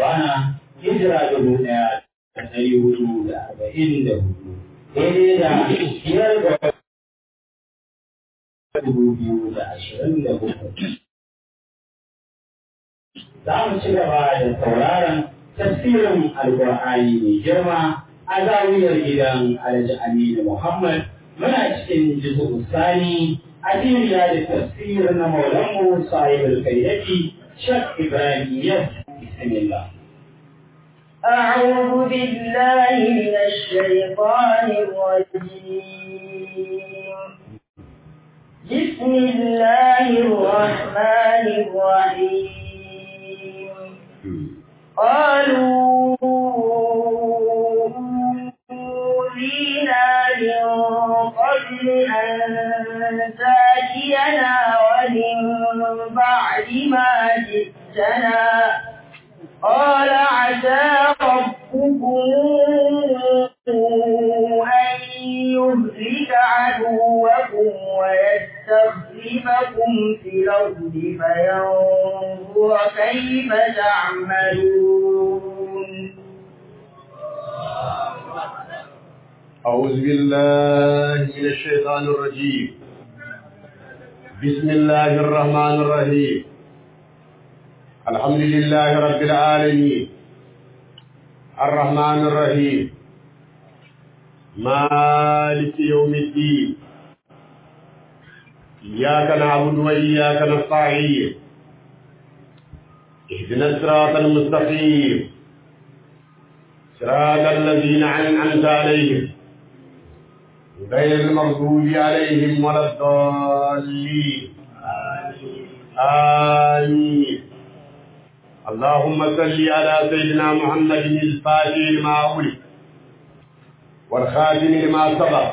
Ramadana hijira dubu ɗaya da ɗari hudu da arba'in da hudu daidai da biyar ga dubu biyu da ashirin da hudu. Za mu ci gaba da sauraron tafsirin Alƙur'ani mai girma a zawiyar gidan Alhaji Aminu Muhammad muna cikin jizu sani a duniya da tafsir na maulanmu sahibul kaidati Shek Ibrahim Yas Bismillah. أعوذ بالله من الشيطان الرجيم بسم الله الرحمن الرحيم قالوا أوذينا من قبل أن تأتينا ومن بعد ما جئتنا قال عسى ربكم أن يهلك عدوكم ويستخلفكم في الأرض فينظر كيف تعملون أعوذ بالله من الشيطان الرجيم بسم الله الرحمن الرحيم الحمد لله رب العالمين الرحمن الرحيم مالك يوم الدين إياك نعبد وإياك نستعين اهدنا الصراط المستقيم صراط الذين أنعمت عليهم غير المغضوب عليهم ولا الضالين آمين اللهم صل على سيدنا محمد الفاتح لما أولد والخاتم لما سبق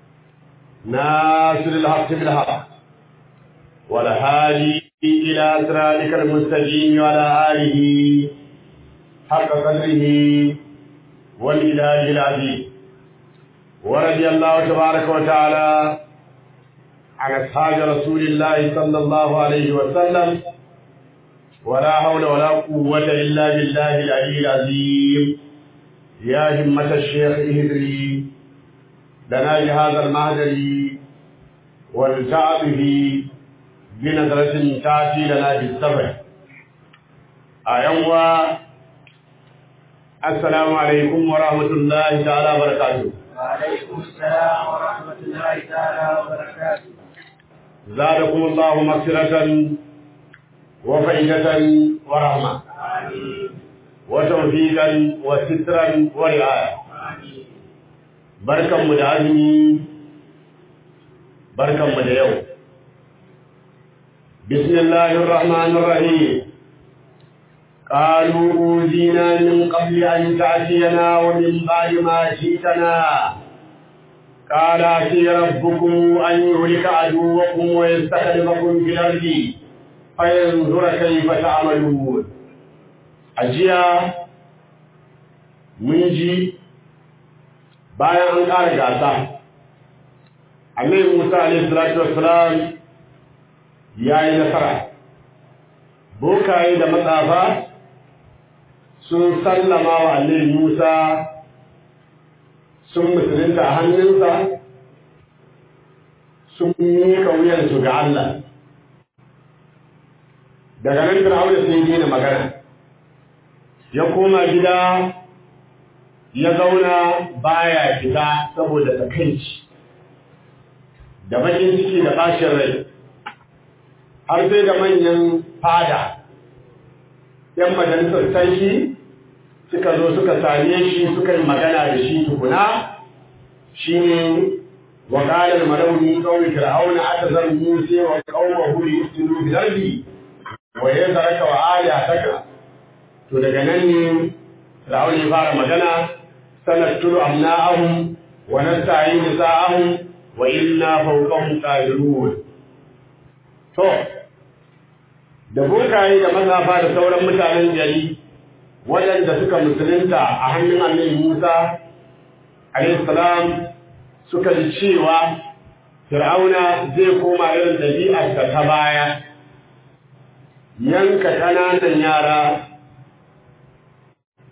ناصر الحق بالحق والهادي إلى صراطك المستقيم وعلى آله حق قدره والإله العظيم ورضي الله تبارك وتعالى عن أصحاب رسول الله صلى الله عليه وسلم ولا حول ولا قوة إلا بالله العلي العظيم يا همة الشيخ اهدري لنا بهذا المهدر والتع به بنظرة تأتي لنا بالسبع أيوة السلام عليكم ورحمة الله تعالى وبركاته وعليكم السلام ورحمة الله تعالى وبركاته زادكم الله مغفرة وفائدة ورحمة آمين وتوفيقا وسترا ورعاية آمين بركة مدعزمي بركة مدعو بسم الله الرحمن الرحيم قالوا أوذينا من قبل أن تأتينا ومن بعد ما جئتنا قال أتي ربكم أن يهلك عدوكم ويستخلفكم في الأرض فينظر كيف تعملون أجيا منجي bayan an ƙara gasa annabi Musa alaihi salatu wassalam ya yi nasara bokaye da matsafa sun sallama wa annabi Musa sun musulunta a hannunsa sun miƙa wuyansu ga Allah daga nan Fir'auna sai daina magana ya koma gida ya zauna baya fita saboda takaici da bakin ciki da bashin rai har sai da manyan fada ‘yan majalisar sarki suka zo suka same shi suka yi magana da shi tukuna shi ne wa ƙalar marauni ƙaunin fir'auna aka zan musa wa ƙaunar huri yustinu bilardi wa ya zaraka wa ala taka to daga nan ne fir'auna ya fara magana سنقتل أبناءهم ونستعين نساءهم وإنا فوقهم قادرون to da bokaye da mazafa da sauran mutanen gari waɗanda suka musulunta a hannun annabi Musa alayhi salam suka ji cewa Fir'auna zai koma irin ɗabi'arsa ta baya yanka ƙananan yara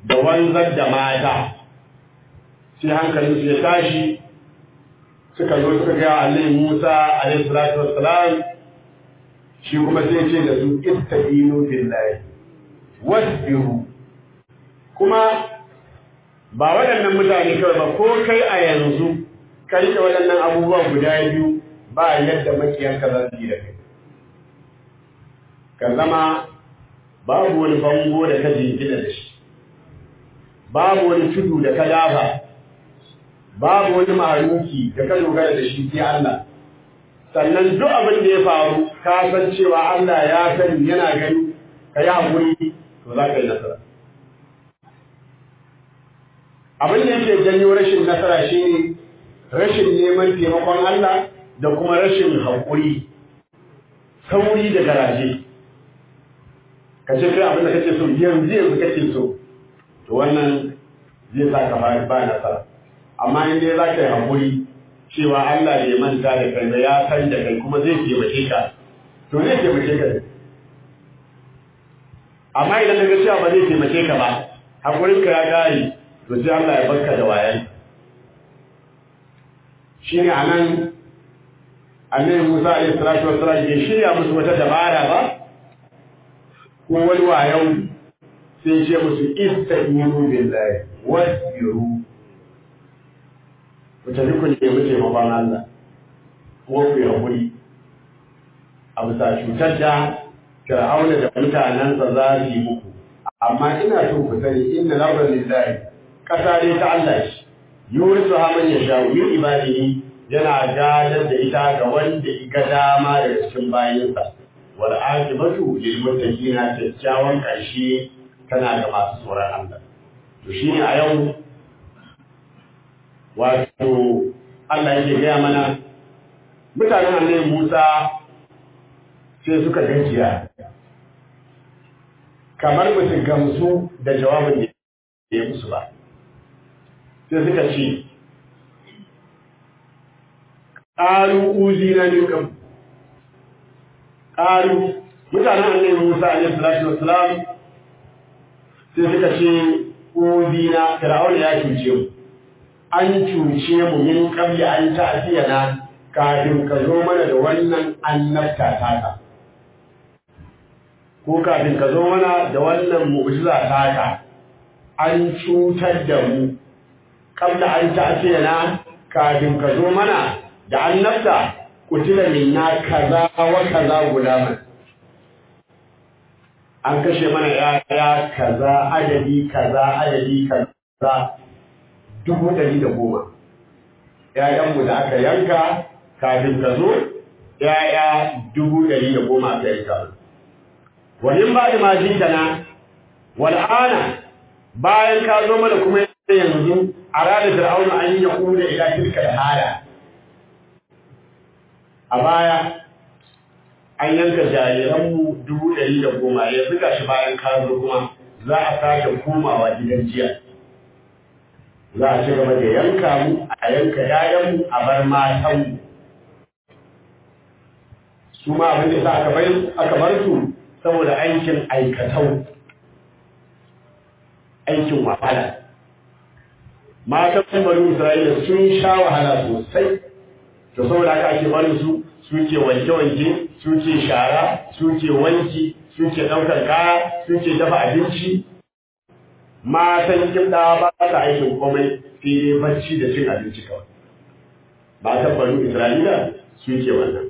da wanzar da mata sai hankalin su ya tashi suka zo suka ga Allah Musa alaihi salatu wassalam shi kuma sai ce da su ittaqinu billahi wasbiru kuma ba waɗannan mutane kawai ba ko kai a yanzu ka rike waɗannan abubuwa guda biyu ba yadda makiyanka za su yi da kai ka zama babu wani bango da ka jingina da shi babu wani tudu da ka dafa babu wani mahaluki da ka dogara da shi sai Allah sannan duk abin da ya faru ka san cewa Allah ya sani yana gani ka yi haƙuri to za ka yi nasara abin da yake janyo rashin nasara shine rashin neman taimakon Allah da kuma rashin haƙuri sauri da garaje ka ce kai abin da kake so yanzu yanzu kake so to wannan zai sa ka ba nasara amma in dai za ka yi haƙuri cewa Allah bai manta da kai ba ya san da kai kuma zai taimake ka to zai taimake ka amma idan daga cewa ba zai taimake ka ba haƙurin ka ya gari to sai Allah ya barka da wayan shine anan annabi Musa alaihi salatu wassalam ya shirya musu wata dabara ba ko wani wayan sai ce musu ista'inu billahi wasbiru ku tafi ku nemi taimakon Allah kuma ku yi haƙuri a bisa cutar da fir'auna da mutanensa za su yi muku amma ina so ku sani inna lamar lillahi ƙasa dai ta Allah shi yurisu ha man yasha min ibadihi yana gadar da ita ga wanda ga dama daga cikin bayinsa wal aqibatu lil muttaqina kyakkyawan ƙarshe tana ga masu tsoron Allah to shine a yau wato Allah yake gaya mana mutanen annabi Musa sai suka gajiya kamar ba su gamsu da jawabin da ya musu ba sai suka ce ƙaru uzi na nukan ƙaru mutanen annabi Musa alaihi salatu wassalam sai suka ce uzi na fir'auna ya cuce mu an cuce mu min qabli an ta'tiyana kafin ka zo mana da wannan annabta taka ko kafin ka zo mana da wannan mu'jiza taka an cutar da mu qabla an ta'tiyana kafin ka zo mana da annabta kutila minna kaza wa kaza gulaman an kashe mana yaya kaza adadi kaza adadi kaza dubu ɗari da goma ‘ya'yanmu da aka yanka kafin ka zo ‘ya'ya dubu ɗari da goma aka yanka wani ba da maji da na wal'ana bayan ka zo mana kuma yanzu a ranar fir'auna an yi yaku da ila tilka da hada a baya an yanka jariranmu dubu ɗari da goma ya zuga shi bayan ka zo kuma za a sake komawa gidan jiya za a ci gaba da yanka mu a yanka yayanmu a bar matanmu su ma abin da aka bar aka bar su saboda aikin aikatau aikin wahala matan bari Isra'ila sun sha wahala sosai to saboda haka ake barin su suke wanke-wanke suke shara suke wanki suke ɗaukar kaya suke dafa abinci matan kimɗa ba ta aikin komai sai dai bacci da cin abinci kawai matan banu isra'ila suke wannan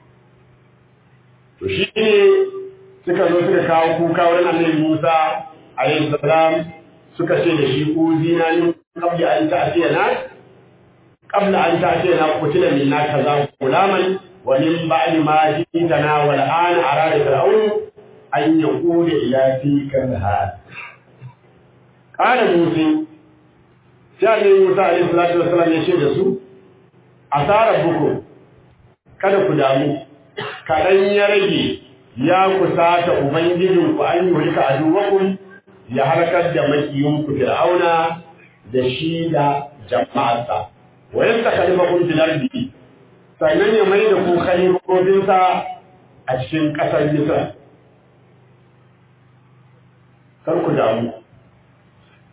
to shi ne suka zo suka kawo kuka wurin annabi musa alayhi salam suka ce da shi uzina min qabli an ta'tiyana qabla an ta'tiyana qutila minna kaza gulaman wa min ba'di ma jitana wal ana arada fir'aun an yaqula ila tilka al Ƙara Musa, sai ne Musa a yin salatu wasalam ya ce da su, Asarar buku, kada ku damu, kaɗan ya rage ya kusata Ubangijinku an yi hulka a duwakun ya harkar da makiyinku fir'auna da shi da jama'arsa. Wayan ta kalma kun filardi, sannan ya mai da ku kalibobinsa a cikin ƙasar Misra. Kar ku damu.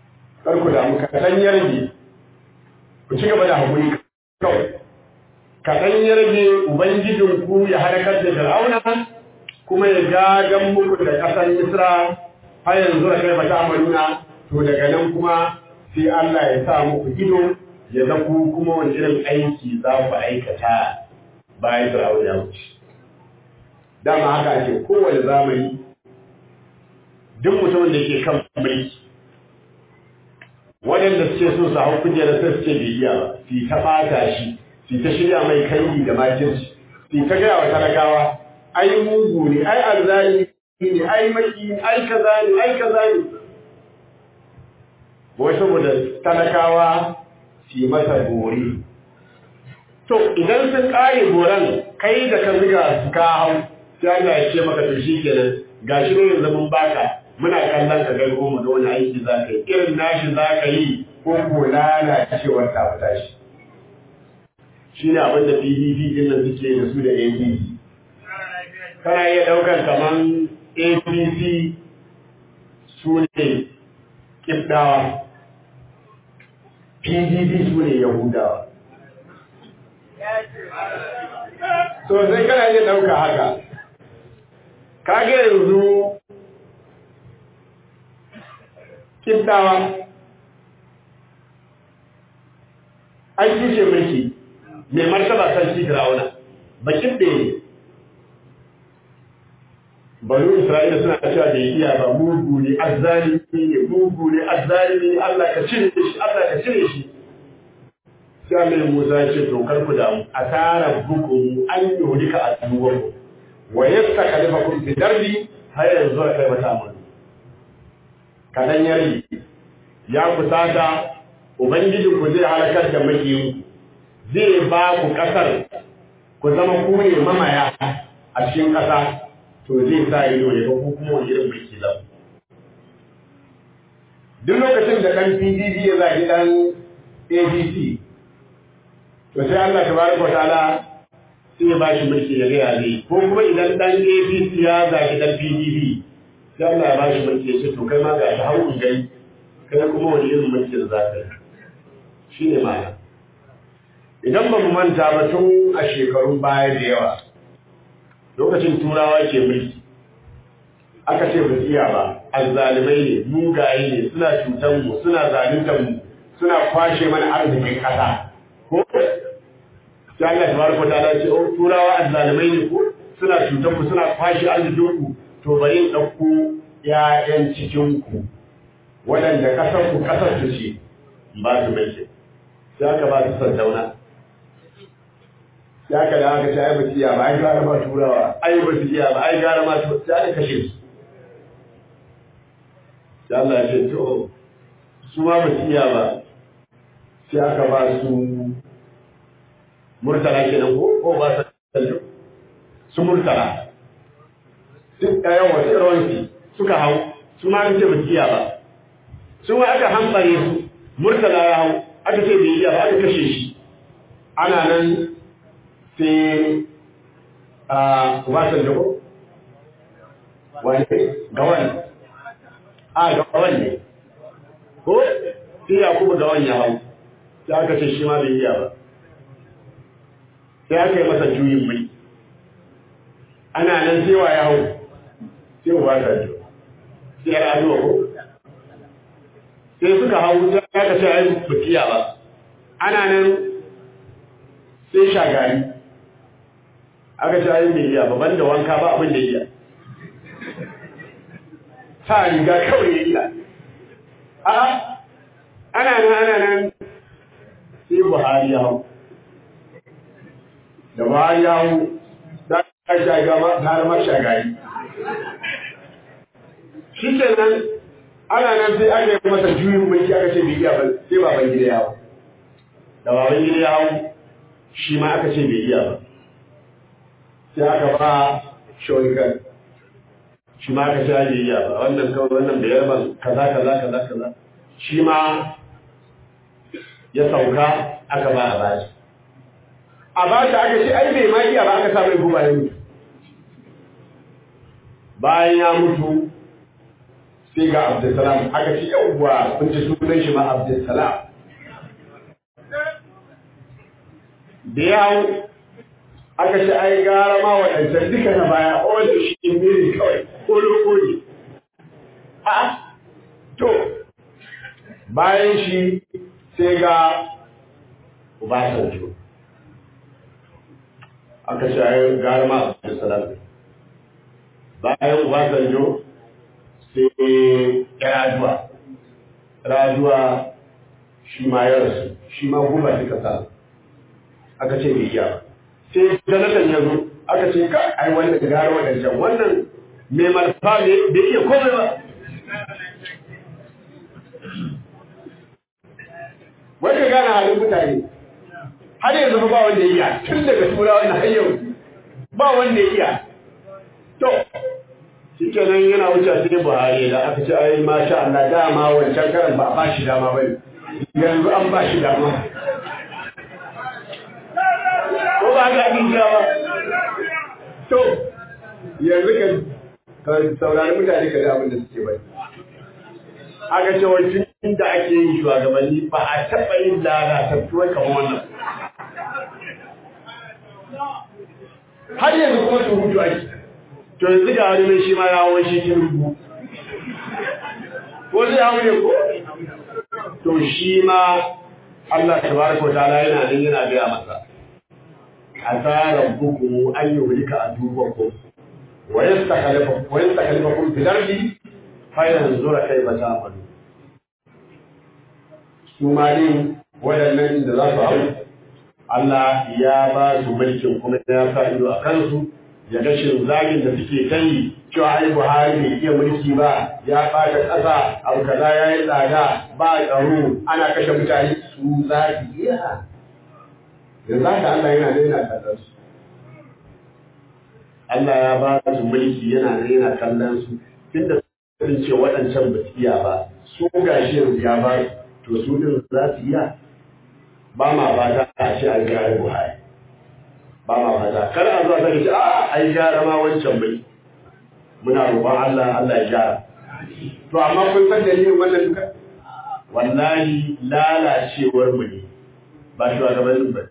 kar ku damu kaɗan ya rage ku ci gaba da haƙuri kawai kaɗan ya rage ubangijinku ya harkar da fir'auna kuma ya gagan muku da ƙasar misra har yanzu da kai bata amaluna to daga nan kuma sai Allah ya sa muku ido ya ga ku kuma wani irin aiki za ku aikata bayan fir'auna ya wuce dama haka ake kowane zamani duk mutumin da ke kan mulki waɗanda suke so su hau kujerar sai suke bai iya ba su ta ɓata shi su ta shirya mai kai da makirci su ta gaya wa talakawa ai mugu ne ai arzani ne ai maki ne ai kaza ne ai kaza ne wai saboda talakawa su yi masa gori to idan sun ƙare goran kai da ka ziga su ka hau sai Allah ya ce maka to shi kenan gashi ne yanzu mun baka muna kallon ka ga goma da wani aiki za ka yi irin nashi za ka yi ko ko lalacewar ta fita shi shi ne abin da pdp din nan suke da su da apc kana iya ɗaukar kaman apc su ne ƙibdawa pdp su ne yahudawa so sai kana iya ɗauka haka kage yanzu kibdawa an tushe mulki mai martaba sarki Fir'auna bakin da ne banu Isra'ila suna cewa da iya ba mugu ne azzalimi ne mugu ne azzalimi ne Allah ka cire shi Allah ka cire shi sai Allah Musa ya ce to kar ku damu asara bukum an yuhlika aduwakum wa yastakalifakum fi darbi har yanzu kai mata amana kadan ya rage ya kusata ubangijinku zai halakar da makiyinku zai ba ku ƙasar ku zama ku ne mamaya a cikin ƙasa to zai sa ido ya ga ku kuma wani irin mulki zan duk lokacin da ɗan pdp ya zagi ɗan abc to sai allah tabaraka wa ta'ala sai ya ba shi mulki ya gaya zai ko kuma idan ɗan abc ya zagi ɗan pdp sai Allah ya bashi mulki ya ce to kai ma ga shi hawan gai kai kuma wani irin mulki da za ka yi shi ne ma'ana idan ba mu manta ba tun a shekarun baya da yawa lokacin turawa ke mulki aka ce ba iya ba azzalimai ne mugaye ne suna cutar mu suna zaluntar mu suna kwashe mana arzikin kasa ko sai Allah tabaraka ta'ala ce oh turawa azzalimai ne ko suna cutar ku suna kwashe arzikin ku to bari in ɗauko ‘ya'yan cikinku waɗanda ƙasarku ƙasar su ce ba su mulki sai aka ba su sandauna sai aka da aka ce ai ba su iya ba ai gara ma turawa ai ba su iya ba ai gara ma sai aka kashe su sai Allah ya ce to su ma ba su iya ba sai aka ba su murtala kenan ko ko ba su su murtala duk ɗayan wasu rawanki suka hau su ma ce ba iya ba su ma aka hambare su murtala ya hau aka ce bai iya ba aka kashe shi ana nan sai a wasan da ko wani gawan a gawan ne ko sai ya kuma gawan ya hau sai aka ce shi ma bai iya ba sai aka yi masa juyin mai ana nan sai wa ya hau sai uba ta ji sai ya azuwa ko sai suka hau sai aka ce ai bakiya ba ana nan sai shagari aka ce ai bai iya ba banda wanka ba abin da iya sa riga kawai ya iya a ana nan ana nan sai buhari ya hau da buhari ya hau da aka shaga ma har ma shagari shi ke nan ana nan sai aka yi masa juyin mulki aka ce bai iya ba sai baban gida ya hau da baban gida ya hau shi ma aka ce bai iya ba sai aka ba shoyikan shi ma aka ce bai iya ba wannan kawai wannan bai yarban kaza kaza kaza kaza shi ma ya sauka aka ba a bashi a bashi aka ce ai bai ma iya ba aka sa mai guba ya mutu bayan ya mutu sai ga Abdulsalam aka ce yawwa kun ji sunan shi ma Abdulsalam da ya hau aka ce ai gara ma waɗancan duka na baya wanda shi miri kawai kolo-koli a to bayan shi sai ga Obasanjo aka ce ai gara ma Abdulsalam bayan Obasanjo sai Rajuwa Rajuwa shi ma ya rasu shi ma guba suka samu aka ce bai iya sai Jonathan ya zo aka ce ka ai wannan gara wadancan wannan mai malfa ne bai iya komai ba wai ka gane halin mutane har yanzu ba wanda ya iya tun daga turawa na har yau ba wanda ya iya to shi kenan yana wuce sai Buhari da aka ce ai masha Allah dama wancan karan ba a ba shi dama bane yanzu an ba shi dama ko ba ga abin ba to yanzu ka saurari mutane ka da abin da suke bai aka ce wancin da ake yin shugabanni ba a taɓa yin lalatattuwar kamar wannan har yanzu kuma su hutu ake to yanzu ga wani mai shi ma ya hawan shi kin rubu ko zai hawo ne ko to shi ma Allah tabaraka wa ta'ala yana nan yana gaya masa عسى ربكم أن يهلك عدوكم ويستخلفكم ويستخلفكم في الأرض فينظر كيف تعملون ثم دين waɗannan da za su hau Allah ya ba su mulkin kuma ya sa ido a kansu ya ga shin zagin da suke kai cewa ai Buhari bai iya mulki ba ya ɓata ƙasa abu kaza ya yi tsada ba tsaro ana kashe mutane su za su iya yanzu haka Allah yana da yana kallon su Allah ya ba su mulki yana da yana kallon su tunda sun ce waɗancan ba su iya ba su gashi yanzu ya ba su to su din za su iya ba ma fata a ce an gyara Buhari ba ma fata kar a zuwa sake ce a ai gyara ma wancan mulki muna roƙon Allah Allah ya gyara to amma kun san dalilin wannan duka wallahi lalacewar mu ne ba shugabannin ba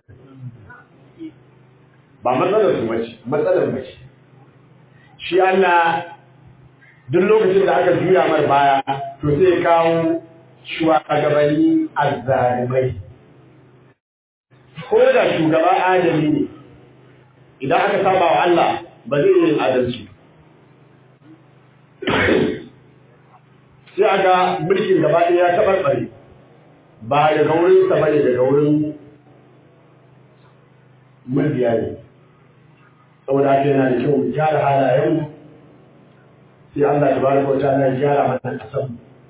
ba matsalar su bace matsalar bace shi Allah duk lokacin da aka juya mar baya to sai ya kawo shugabanni azzalimai ko da shugaba adali ne idan aka saba wa Allah ba zai yin adalci sai aga mulkin gaba ɗaya ya tabarbare ba daga wurinsa ba ne daga wurin mabiya ne saboda haka yana da kyau mu gyara halayenmu sai Allah ta baraka wa ta'ala ya gyara mana kasan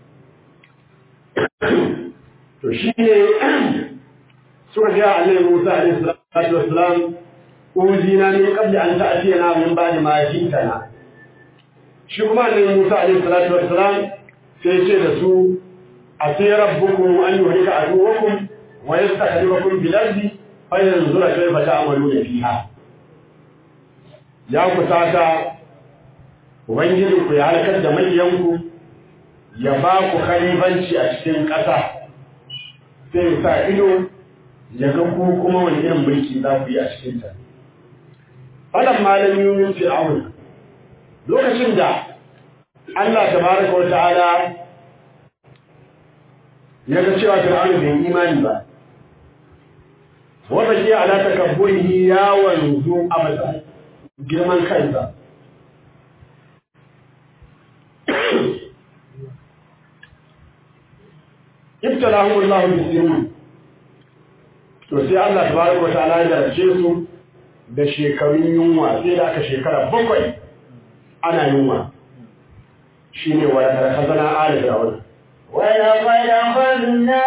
to shi ne suka ga Annabi Musa alaihi salatu wassalam uzina min qabli an ta'tiyana min ba'di ma jitana shi kuma Annabi Musa alaihi salatu wassalam sai ce da su ati rabbukum an yuhlika aduwakum wa yastakhlifakum bil ardi fayanzura kayfa ta'maluna fiha ya kusata ubangijinku ya halakar da makiyanku ya ba ku khalifanci a cikin ƙasa sai sa ido ya ga ku kuma wani irin mulki za ku yi a cikin ta falan malami yumin fir'aun lokacin da Allah tabaraka wa ta'ala ya ga cewa fir'aun bai imani ba wa baqiya ala takabburihi ya wanzu a matsayin girman kansa ibtalahu Allah bisinin to sai Allah tabaraka wa ta'ala ya jarabce su da shekarun yunwa sai da aka shekara bakwai ana yunwa shine wa da khazana ala fir'aun ولقد أخذنا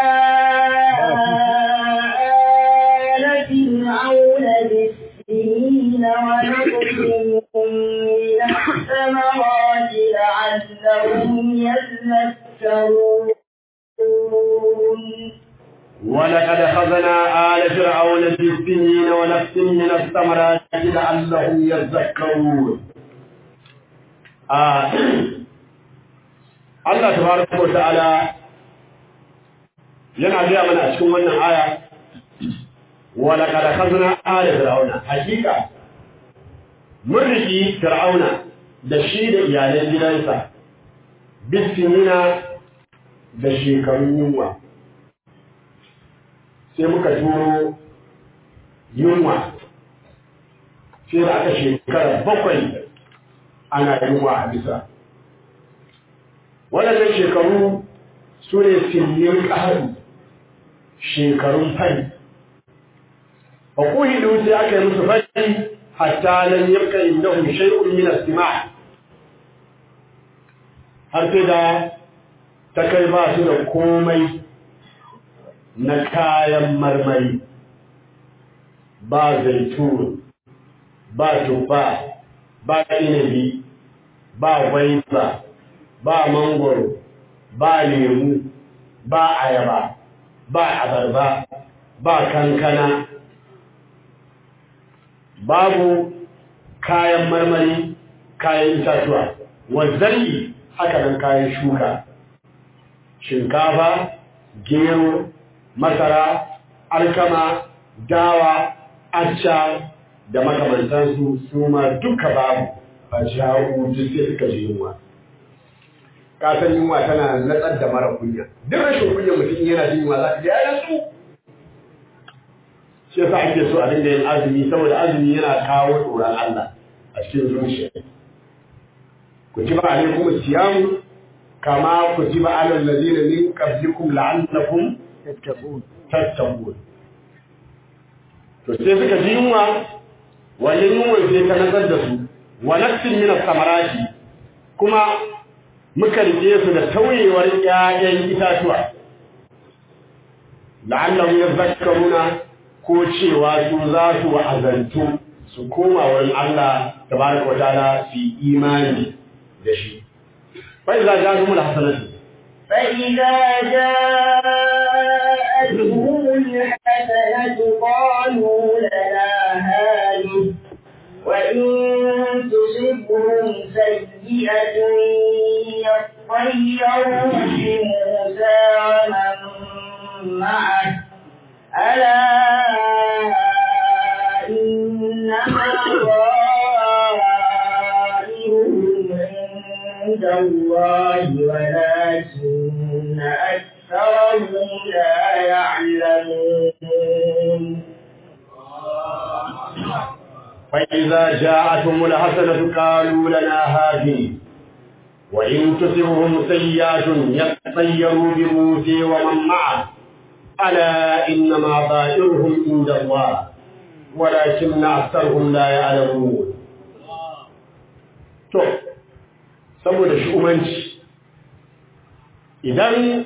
آل فرعون بالسنين ونقص من الثمرات لعلهم يذكرون ولقد أخذنا آل فرعون بالسنين ونفس من الثمرات لعلهم يذكرون آه Allah tabaraka wa ta'ala yana gaya mana a cikin wannan aya wa laqad akhadna ala fir'auna hakika mun riki fir'auna da shi da iyalan gidansa bisinina da shekarun yunwa sai muka turo yunwa sai da aka shekara bakwai ana yunwa a bisa waɗannan shekaru su ne sinin ƙaharu shekarun fari a kuhidu sai aka yi musu fari hatta nan yabka indahum shay'un min as-sima' har sai da ta kai ba su da komai na kayan marmari ba zaitun ba tufa ba inabi ba gwaiba ba mangoro ba lemu ba ayaba ba abarba ba kankana babu kayan marmari kayan itatuwa wazzari haka nan kayan shuka shinkafa gero masara alkama dawa acca da makamantansu su ma duka babu a sha'u duk sai suka ji yunwa kasan yunwa tana natsar da mara kunya duk rashin kunya mutum yana jin yunwa za ka ji ya su shi yasa ake so a dinga yin azumi saboda azumi yana kawo tsoron Allah a cikin zuciya kutiba alaikum siyamu kama kutiba alal ladina min qablikum la'allakum tattaqun tattaqun to sai suka ji yunwa wannan yunwa sai ta nazar da su wa nafsin min samarati kuma muka rike su da tauyewar ƴaƴan itatuwa la'allahum yadhakkaruna ko cewa su za su wa'azantu su koma wurin Allah tabaraka wa ta'ala su yi imani da shi fa idza ja'ahum al-hasanatu فإذا جاءتهم الحسنة قالوا لنا هذه وإن تصبهم سيئة يطيروا بموسى ومن معه ألا إنما طائرهم عند الله ولكن أكثرهم لا يعلمون فإذا جاءتهم الحسنة قالوا لنا هذه وإن تصبهم سيئات يطيروا بموسى ومن معه ألا إنما طائرهم عند الله ولكن أكثرهم لا يعلمون to saboda shugabanci idan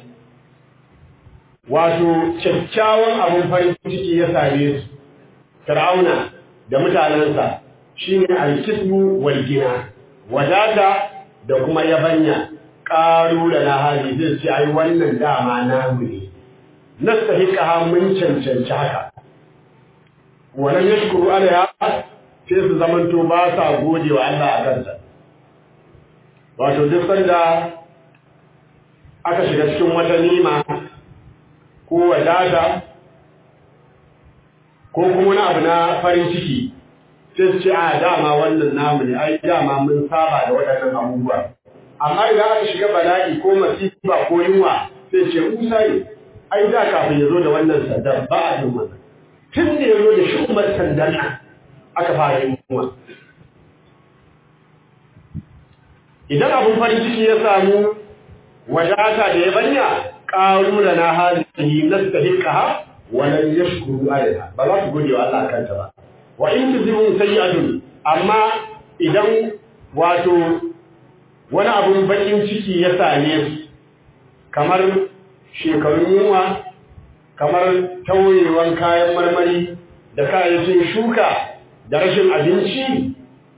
wato kyakkyawan abin farin ciki ya same su fir'auna da mutanensa shine alkismu wal gina wadata da kuma yabanya ƙaru da na hali zai ce ai wannan dama namu ne nastahiqa mun cancanci haka wannan yashkuru alaiha sai su zamanto ba sa gode wa Allah a kansa wato duk sanda aka shiga cikin wata nima ko wadata ko kuma wani abu na farin ciki sai su ce a dama wannan namu ne ai dama mun saba da waɗannan abubuwa amma idan aka shiga bala'i ko masifa ko yunwa sai ce musa ne ai da kafin ya zo da wannan sandar ba a yin wannan tun da ya zo da shumar sandar nan aka fara yin yunwa idan abin farin ciki ya samu wadata da ya banya ƙaru da na halitta nastahiqaha wa lan yashkuru alaiha ba za su gode wa Allah kanta ba wa in tuzibun sayyi'atun amma idan wato wani abun bakin ciki ya same su kamar shekarun yunwa kamar tauyewan kayan marmari da kayayyakin shuka da rashin abinci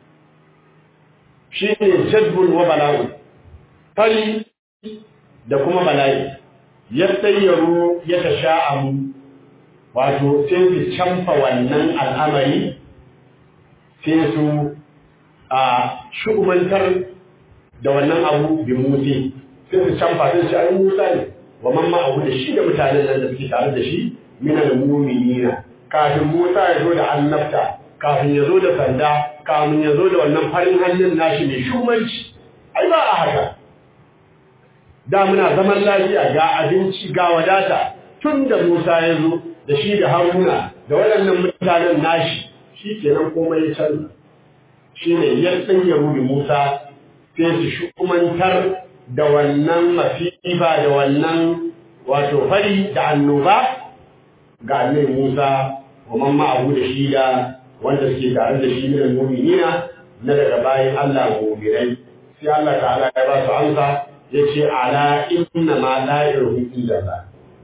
shi ne jadbun wa bala'un fari da kuma bala'i ya tsayyaru ya ta sha'amu wato sai su canfa wannan al'amari sai su a shugabantar da wannan abu bi mutu sai su canfa sai su ai Musa ne wa man ma'ahu da shi da mutanen nan da suke tare da shi minal mu'minina kafin Musa ya zo da annabta kafin ya zo da sanda kafin ya zo da wannan farin hannun nashi mai shumanci ai ba a haka da muna zaman lafiya ga abinci ga wadata tun da Musa ya zo da shi da Haruna da waɗannan mutanen nashi shi kenan komai ya canza shi ne ya ya rubi Musa sai su shukumantar da wannan mafifa da wannan wato fari da annoba ga annabi Musa wa man ma'ahu da shi da wanda suke tare da shi min mu'minina na daga bayan Allah mu'minai sai Allah ta'ala ya ba su amsa yace ala inna ma da'iruhum illa Allah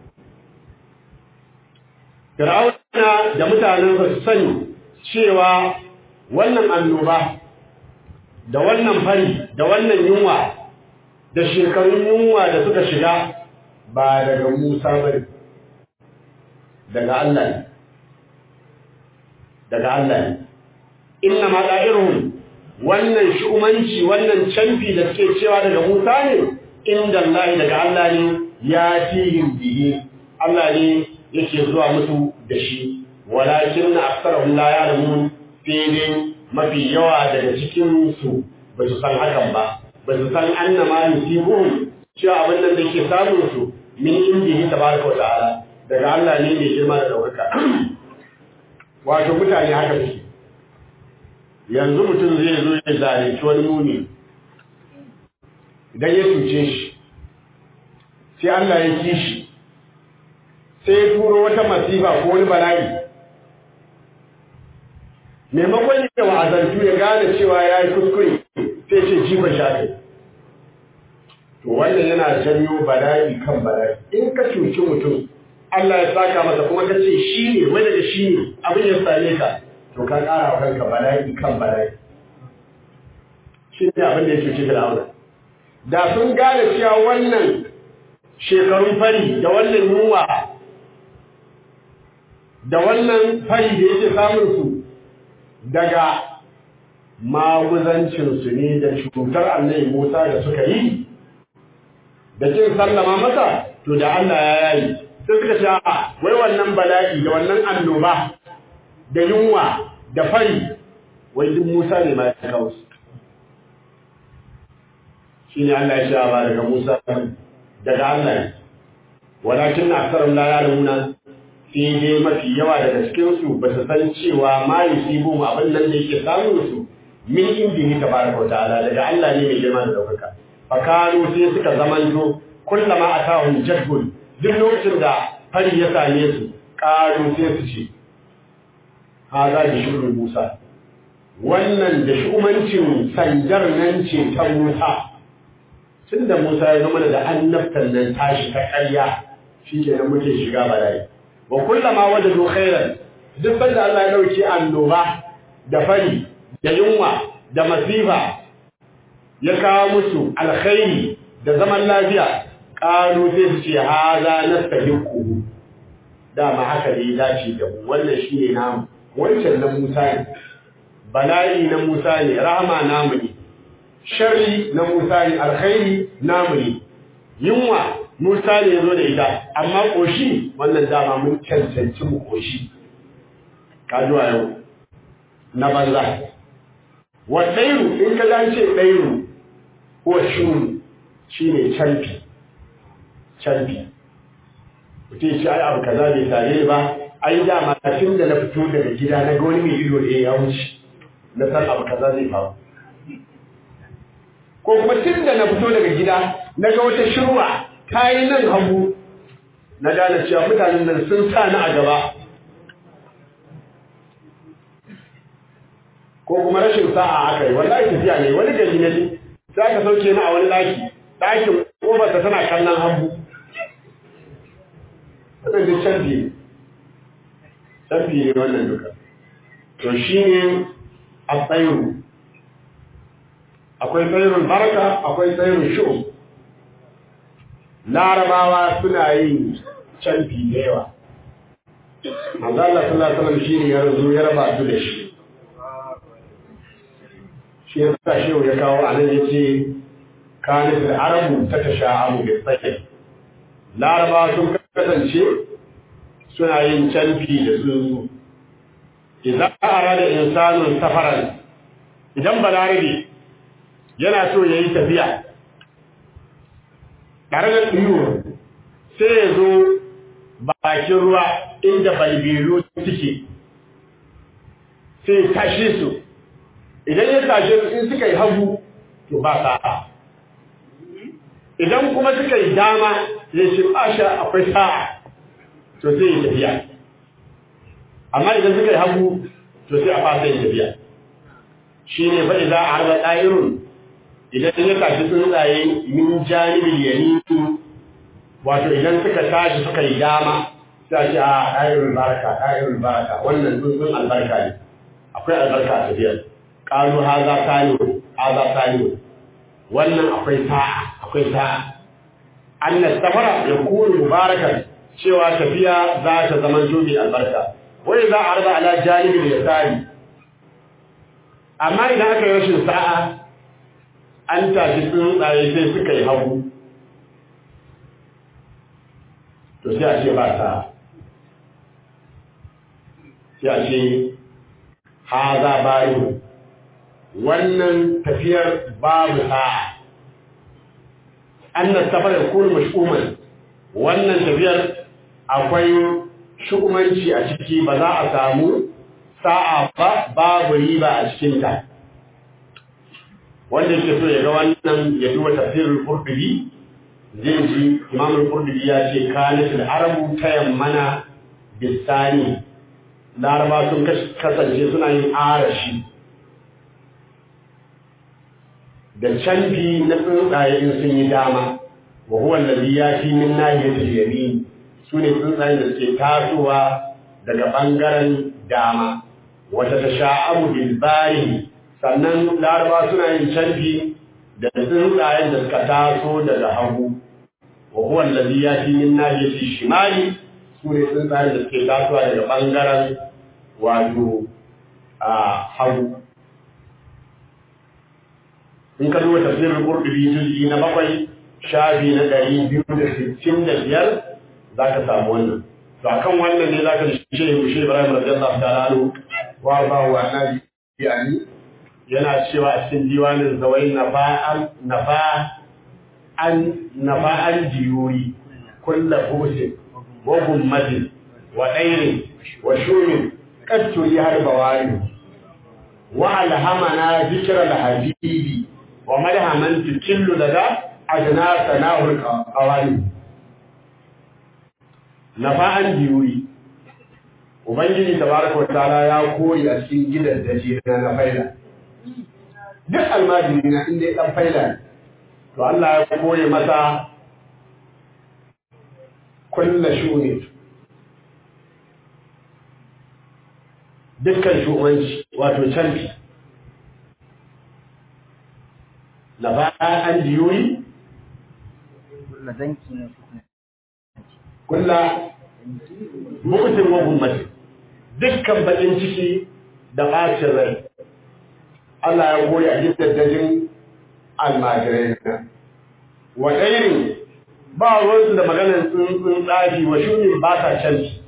Fir'auna da mutanen su sani cewa wannan annoba da wannan fari da wannan yunwa da shekarun yunwa da suka shiga ba daga Musa bane daga Allah ne daga Allah ne inna ma da'iruhum wannan shu'umanci wannan canfi da suke cewa daga Musa ne inda Allah daga Allah ne ya tihim bihi Allah ne yake zuwa musu da shi walakin aktharuhum la ya'lamun sai mafi yawa daga cikin su ba su san hakan ba ba su san annama yusibuhum cewa abin nan da ke samun su min indihi tabaraka wa ta'ala daga Allah ne mai girma da daukaka wato mutane haka suke yanzu mutum zai zo ya zalunci wani muni idan ya cuce shi sai Allah ya ki shi sai ya turo wata masifa ko wani bala'i maimakon ya wa'azantu ya gane cewa ya yi kuskure sai ce jifan shafi to wannan yana janyo bala'i kan bala'i in ka cuci mutum Allah ya saka masa kuma ka ce shi ne wai daga shi ne abin ya same ka to ka ƙara wa kanka bala'i kan bala'i shi ne abin da ya cuci Fir'auna da sun gane cewa wannan shekarun fari da wannan yunwa da wannan fari da yake samun su daga maguzancinsu ne da cutar annabi Musa da suka yi da kin sallama masa to da Allah ya yayi sai suka ce wai wannan bala'i da wannan annoba da yunwa da fari wai duk Musa ne ma ya kawo su shine Allah ya ce ba daga Musa daga Allah ne walakin aktharun la ya'lamuna sai dai mafi yawa daga cikin su ba su san cewa ma yusibu abin nan da yake samun su min indihi tabaraka wa ta'ala daga Allah ne mai girma da daukaka fakanu sai suka zamanto kullama atahum jadbun duk lokacin da fari ya same su ƙaru sai su ce haza da shurin Musa wannan da shumancin sandar nan ce ta Musa tun da Musa ya zama da annabtan nan tashi ta ƙarya shi ke nan muke shiga bala'i wa kullama wajadu khairan duk banda Allah ya dauki annoba da fari da yunwa da masifa ya kawo musu alkhairi da zaman lafiya ƙalu sai su ce haza nastahiqu dama haka ne ya dace da mu wannan shine namu wancan na Musa ne bala'i na Musa ne rahama namu ne sharri na Musa ne alkhairi namu ne yunwa Musa ne ya zo da ita amma koshi wannan dama mun cancanci mu koshi kajuwa yau na banza wa ɗairu in ka dace ɗairu ko shuru shine canfi canfi mutum ce ai abu kaza bai tare ba ai dama tun da na fito daga gida na ga wani mai ido da ya wuce na san abu kaza zai faru ko kuma tun da na fito daga gida na ga wata shirwa ta yi nan hagu na gane cewa mutanen nan sun sa ni a gaba ko kuma rashin sa'a aka yi wallahi tafiya ne wani gari na ji sai aka sauke ni a wani ɗaki ɗakin ƙofarsa tana kallon hagu wannan duk canfi ne canfi ne wannan duka to shi ne a tsayiru akwai tsayirun baraka akwai tsayirun shu larabawa suna yin canfi da yawa manzo Allah sallallahu alaihi wasallam shine ya razu ya raba su da shi shi ya sa shehu ya kawo a nan yace kanat al-arabu tatasha'abu bi sayyi laraba sun kasance suna yin canfi da tsuntsu idan arada insanun safaran idan balarabe yana so yayi tafiya tare da tsiyo sai ya zo bakin ruwa inda balbiru suke sai tashe su idan ya tashe su in suka yi hagu to ba sa'a idan kuma suka yi dama ya ce asha akwai sa'a to sai ya tafiya amma idan suka yi hagu to sai a fasa yin tafiya shi ne faɗi za a harba ɗa'irun idan ya tashi tsuntsaye min janibin yamini wato idan suka tashi suka yi dama sai ce a ɗa'irun baraka ɗa'irun baraka wannan tsuntsun albarka ne akwai albarka a tafiyar ƙalu haza tani haza tani wannan akwai sa'a akwai sa'a annas safara ya kunu mubarakan cewa tafiya za ta zama jobi albarka wai za a raba ala janibin ya tsari amma idan aka yi rashin sa'a an tashi tsuntsaye sai suka yi hagu to sai a ce ba sa'a sai a ce haza bayu wannan tafiyar babu sa'a annas safar ya kunu mash'uman wannan tafiyar akwai shukumanci a ciki ba za a samu sa'a ba babu riba a cikinta wanda yake so ya ga wannan ya duba tafsirul qurtubi zai ji imamul qurtubi ya ce kanatul arabu tayammana bisani laraba sun kasance suna yin arashi da canfi na tsuntsaye in sun yi dama wa huwa allazi yati min nahiyatil yamin sune tsuntsayen da suke tasowa daga bangaren dama wata tasha'abu bil bari sannan laraba suna yin canfi da tsuntsayen da suka taso daga hagu wa huwa allazi yati min nahiyatil shimali sune tsuntsayen da suke tasowa daga bangaren wato a hagu in ka duba tafsirin qurtubi juz'i na bakwai shafi na ɗari biyu da sittin da biyar za ka samu wannan to akan wannan ne za ka shi shi Ibrahim radiyallahu ta'ala anhu wa ba wa nabi yani yana cewa a cikin diwanin zawai nafa'an nafa an nafa'an jiyuri kullu husin wa gummatin wa ɗairin wa shumin katturi har bawari wa alhamana zikra al-habibi wa madhaman tukillu daga adna sanahul qawani nafa'an jiyuri ubangiji tabaraka wataala ya koyi a cikin gidan daji na na faila duk almajiri na inda ya dan faila to Allah ya koyi masa kullu shuni dukkan shugabanci wato canfi nafa'an jiyuri kulla mukutin wa gummati dukkan bakin ciki da bacin rai Allah ya goyi a gidajen almajirai na wa ɗairin ba ruwansu da maganar tsuntsun tsafi wa shunin ba sa canci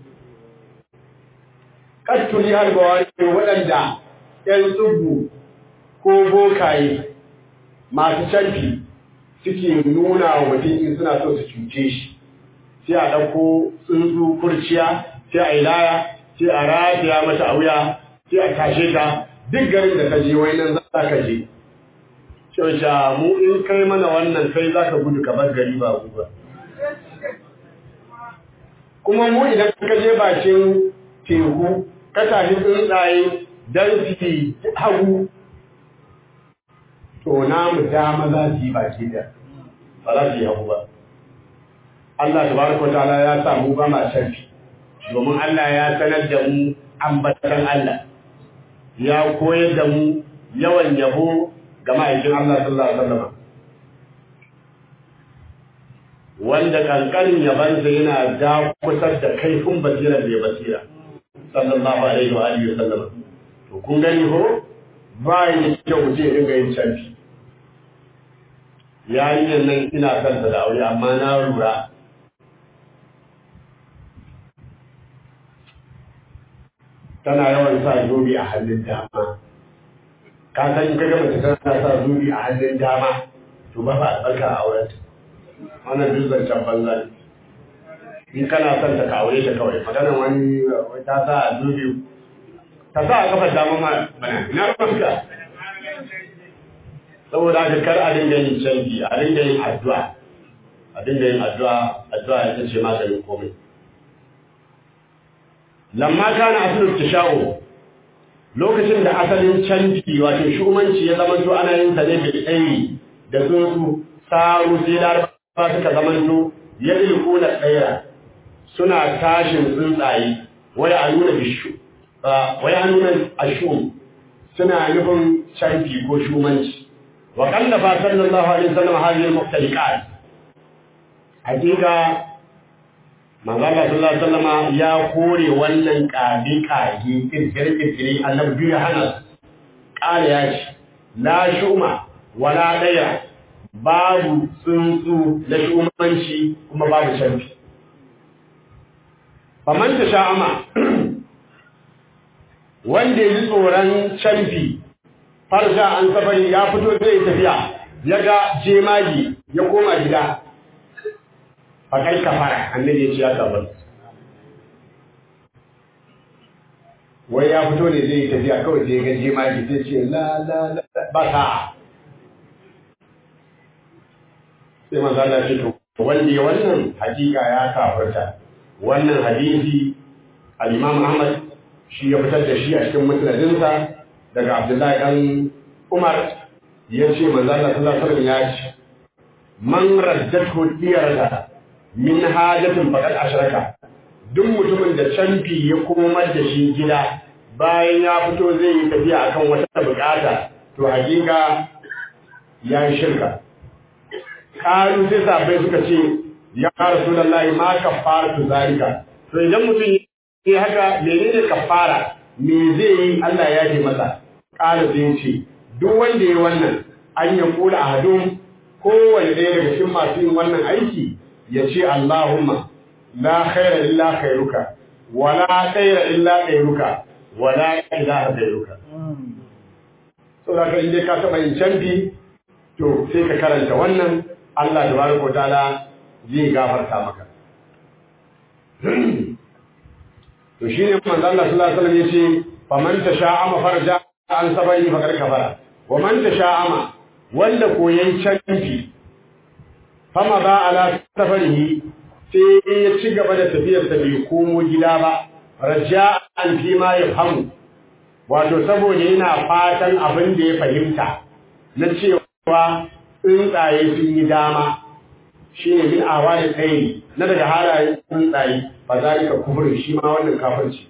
kattuli har ba wani waɗanda ‘yan tsubu ko bokaye masu canfi suke nuna wa mutum in suna so su cuce shi sai a ɗauko tsuntsu kurciya sai a yi laya sai a rataya mata a wuya sai a tashe ta duk garin da ka je wai nan za ka je Shausha mu in kai mana wannan kai za ka gudu ka bar gari ba ba. Kuma mu idan ka je bakin teku ka tafi tsuntsaye don su hagu to namu dama za su yi baki da ba za su yi hagu ba. Allah tabaraka ta'ala ya sa mu ba ma sharfi domin Allah ya sanar da mu ambatan Allah ya koyar da mu yawan yabo ga ma'aikin Allah sallallahu alaihi wasallam wanda kankanin yabansa yana da kusar da kaifin basira da basira sallallahu alaihi wa alihi wasallam to kun gani ko ba yi kyau je dinga yin canfi yarinyar nan ina son ta da aure amma na lura tana yawan sa zobe a hannun dama ka san in ka gama ta tana sa zobe a hannun dama to ba ba albarka a auren ta wannan duk zancen banza ne in kana son ta ka aure ta kawai maganar wani wai ta sa a zobe ta sa a kafar dama ma bana ina ruwanka saboda haka kar a dinga yin canji a dinga yin addu'a a dinga yin addu'a addu'a ita ce maganin komai lamma kana asalin tasha'u lokacin da asalin canji wato shumanci ya zama to ana yin sa ne bil tsayi da tsuntsu saru sai laraba suka zama to ya ilkuna tsaira suna tashin tsuntsaye waya a nuna bishu waya a nuna ashum suna nufin canji ko shumanci wa kallafa sallallahu alaihi wasallam hadhihi al-muhtaliqat hakika manzo Allah sallallahu alaihi wasallam ya kore wannan kabi kage kirkire kirkire annabi ya hana kare ya ce la shuma wala daya babu tsuntsu na shumanci kuma babu canfi faman ta sha'ama wanda yi tsoron canfi farja an safari ya fito zai tafiya ya ga jemagi ya koma gida fakai kafara annabi ya ce ya kafar wai ya fito ne zai tafiya kawai sai ga jemagi sai ce la la la ba sa sai manzo Allah ce to wanda ya wannan hakika ya kafarta wannan hadisi al-Imam Ahmad shi ya fitar da shi a cikin musnadinsa daga Abdullahi dan Umar ya ce manzo Allah sallallahu alaihi wasallam ya ce man raddatu diyarta min hajatin faqad ashraka duk mutumin da canfi ya komar da shi gida bayan ya fito zai yi tafiya akan wata bukata to hakika ya yi shirka kalu sai sabai suka ce ya rasulullahi ma kafaratu zalika to idan mutum ya haka menene kafara me zai yi Allah ya ji masa kala sai ce duk wanda ya wannan an ya kula ahadun kowanne ɗaya daga cikin masu yin wannan aiki ya ce Allahumma la khaira illa khairuka wala khaira illa khairuka wala ilaha khairuka so da kan ka taba yin canbi to sai ka karanta wannan Allah tabaraka wa ta'ala zai gafarta maka to shine manzo Allah sallallahu alaihi wasallam yace faman tasha'ama farja an sabari fakar kafara wa man tasha'ama wanda koyan canfi fama ba ala safarihi sai ya ci gaba da tafiyar sa bai komo gida ba raja'an fi ma yafhamu wato saboda yana fatan abin da ya fahimta na cewa tsuntsaye sun yi dama shine min awali tsayi na daga halayen tsuntsaye fa zalika kufur shi ma wannan kafirci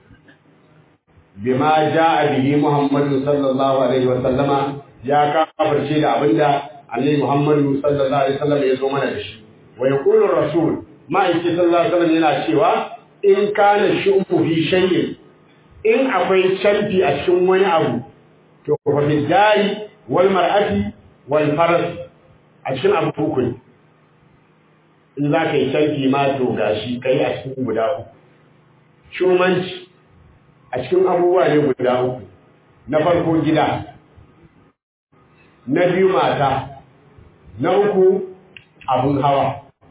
bima jaa bihi muhammadu sallallahu alaihi wa sallama ya kafirce da abinda annabi muhammadu sallallahu alaihi wa sallam ya zo mana da shi wa yaqulu rasul ma'aiki sallallahu alaihi wa sallam yana cewa in kana shu'u fi shay'in in akwai canfi a cikin wani abu to fa fi dari wal mar'ati wal faras a cikin abu uku ne in za ka yi canfi ma to gashi kai a cikin guda uku shumanci a cikin abubuwa ne guda uku na farko gida na biyu mata na uku abun hawa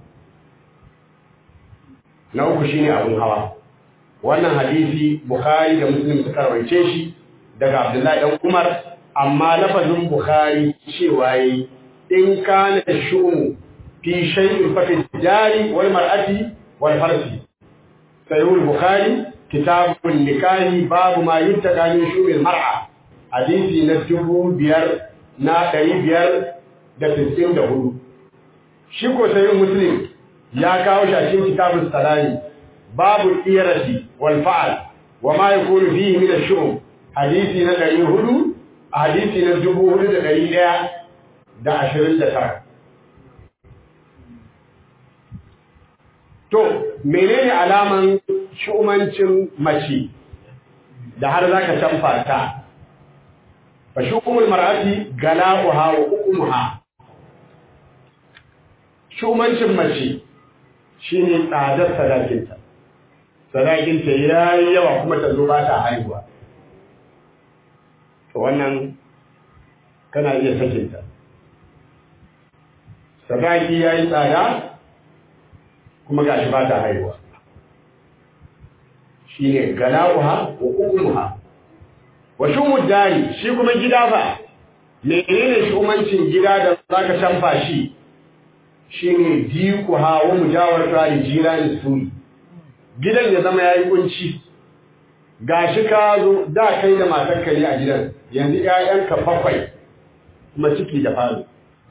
na uku shine abun hawa wannan hadisi bukhari da muslim suka rawaice shi daga abdullahi dan umar amma lafazin bukhari cewa yi in kana shumu fi shay'in fa fi jari wal mar'ati wal farsi sayyid bukhari kitabun nikahi babu ma yuttaka min shumil mar'a hadisi na dubu biyar na ɗari biyar da sittin da hudu shi ko sayyid muslim ya kawo shi a cikin kitabun salami babu irasi wal fa'al wa ma yakunu fihi min ash-shu'um hadisi na ɗari hudu a hadisi na dubu hudu da ɗari ɗaya da ashirin da tara to menene alaman shu'umancin mace da har zaka canfa ta fa shu'umul mar'ati gala'uha wa uqumuha shumancin mace shine tsadar sadakinta sadakinta ya yi yawa kuma ta zo ba ta haihuwa to wannan kana iya sakinta sadaki ya yi tsada kuma ga shi ba ta haihuwa shi ne gala'uha wa umuha wa shumud dari shi kuma gida ba menene shumancin gida da zaka canfa shi shine dikuha wa mujawarta da jirani suri gidan ya zama yayi kunci gashi ka zo da kai da matarka ne a gidan yanzu ƴaƴanka bakwai kuma ciki da falo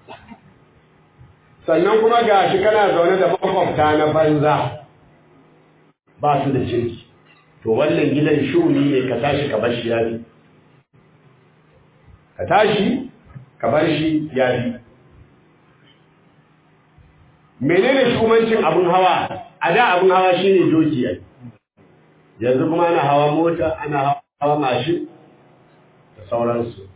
sannan kuma gashi kana zaune da makwabta na banza ba su da kirki to wannan gidan shuni ne ka tashi ka bar shi yafi ka tashi ka bar shi yafi menene shugabancin abun hawa a da abun hawa shine doki ai yanzu kuma ana hawa mota ana hawa mashin da sauransu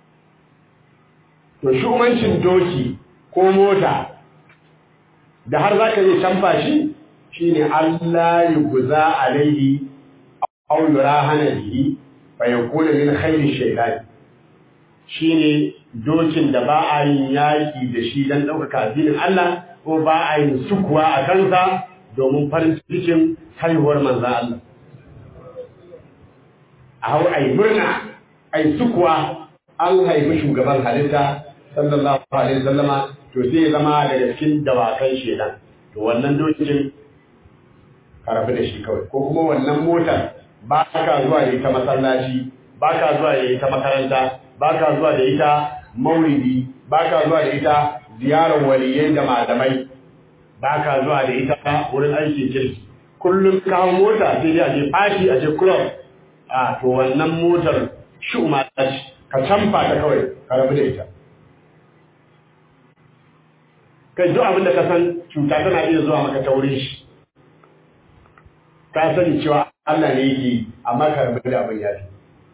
to shugabancin doki ko mota da har zaka yi canfa shi shine Allah ya guza alaihi aw yurahana bihi fa yakuna min khairi shaytan shine dokin da ba a yin yaki da shi dan ɗaukaka addinin Allah ko ba a yin sukuwa a kansa domin farin cikin haihuwar manzan Allah. A hau a yi murna, a yi sukuwa an haifi shugaban halitta, sallallahu alaihi sallama, to sai ya zama daga cikin dawakan shedan. To wannan dokin karafi da shi kawai, ko kuma wannan motar ba ka zuwa da ita masallaci, ba ka zuwa da ita makaranta, ba ka zuwa da ita mauridi, ba ka zuwa da ita ziyarar waliyai da malamai ba ka zuwa da ita wurin aikin kirki kullum kawo mota sai dai a je fashi a je club a to wannan motar shuma ta ce ka canfa ta kawai ka rabu da ita kai duk abin da ka san cuta tana iya zuwa maka ta wurin shi ka sani cewa Allah ne yake amma ka rabu da abin yafi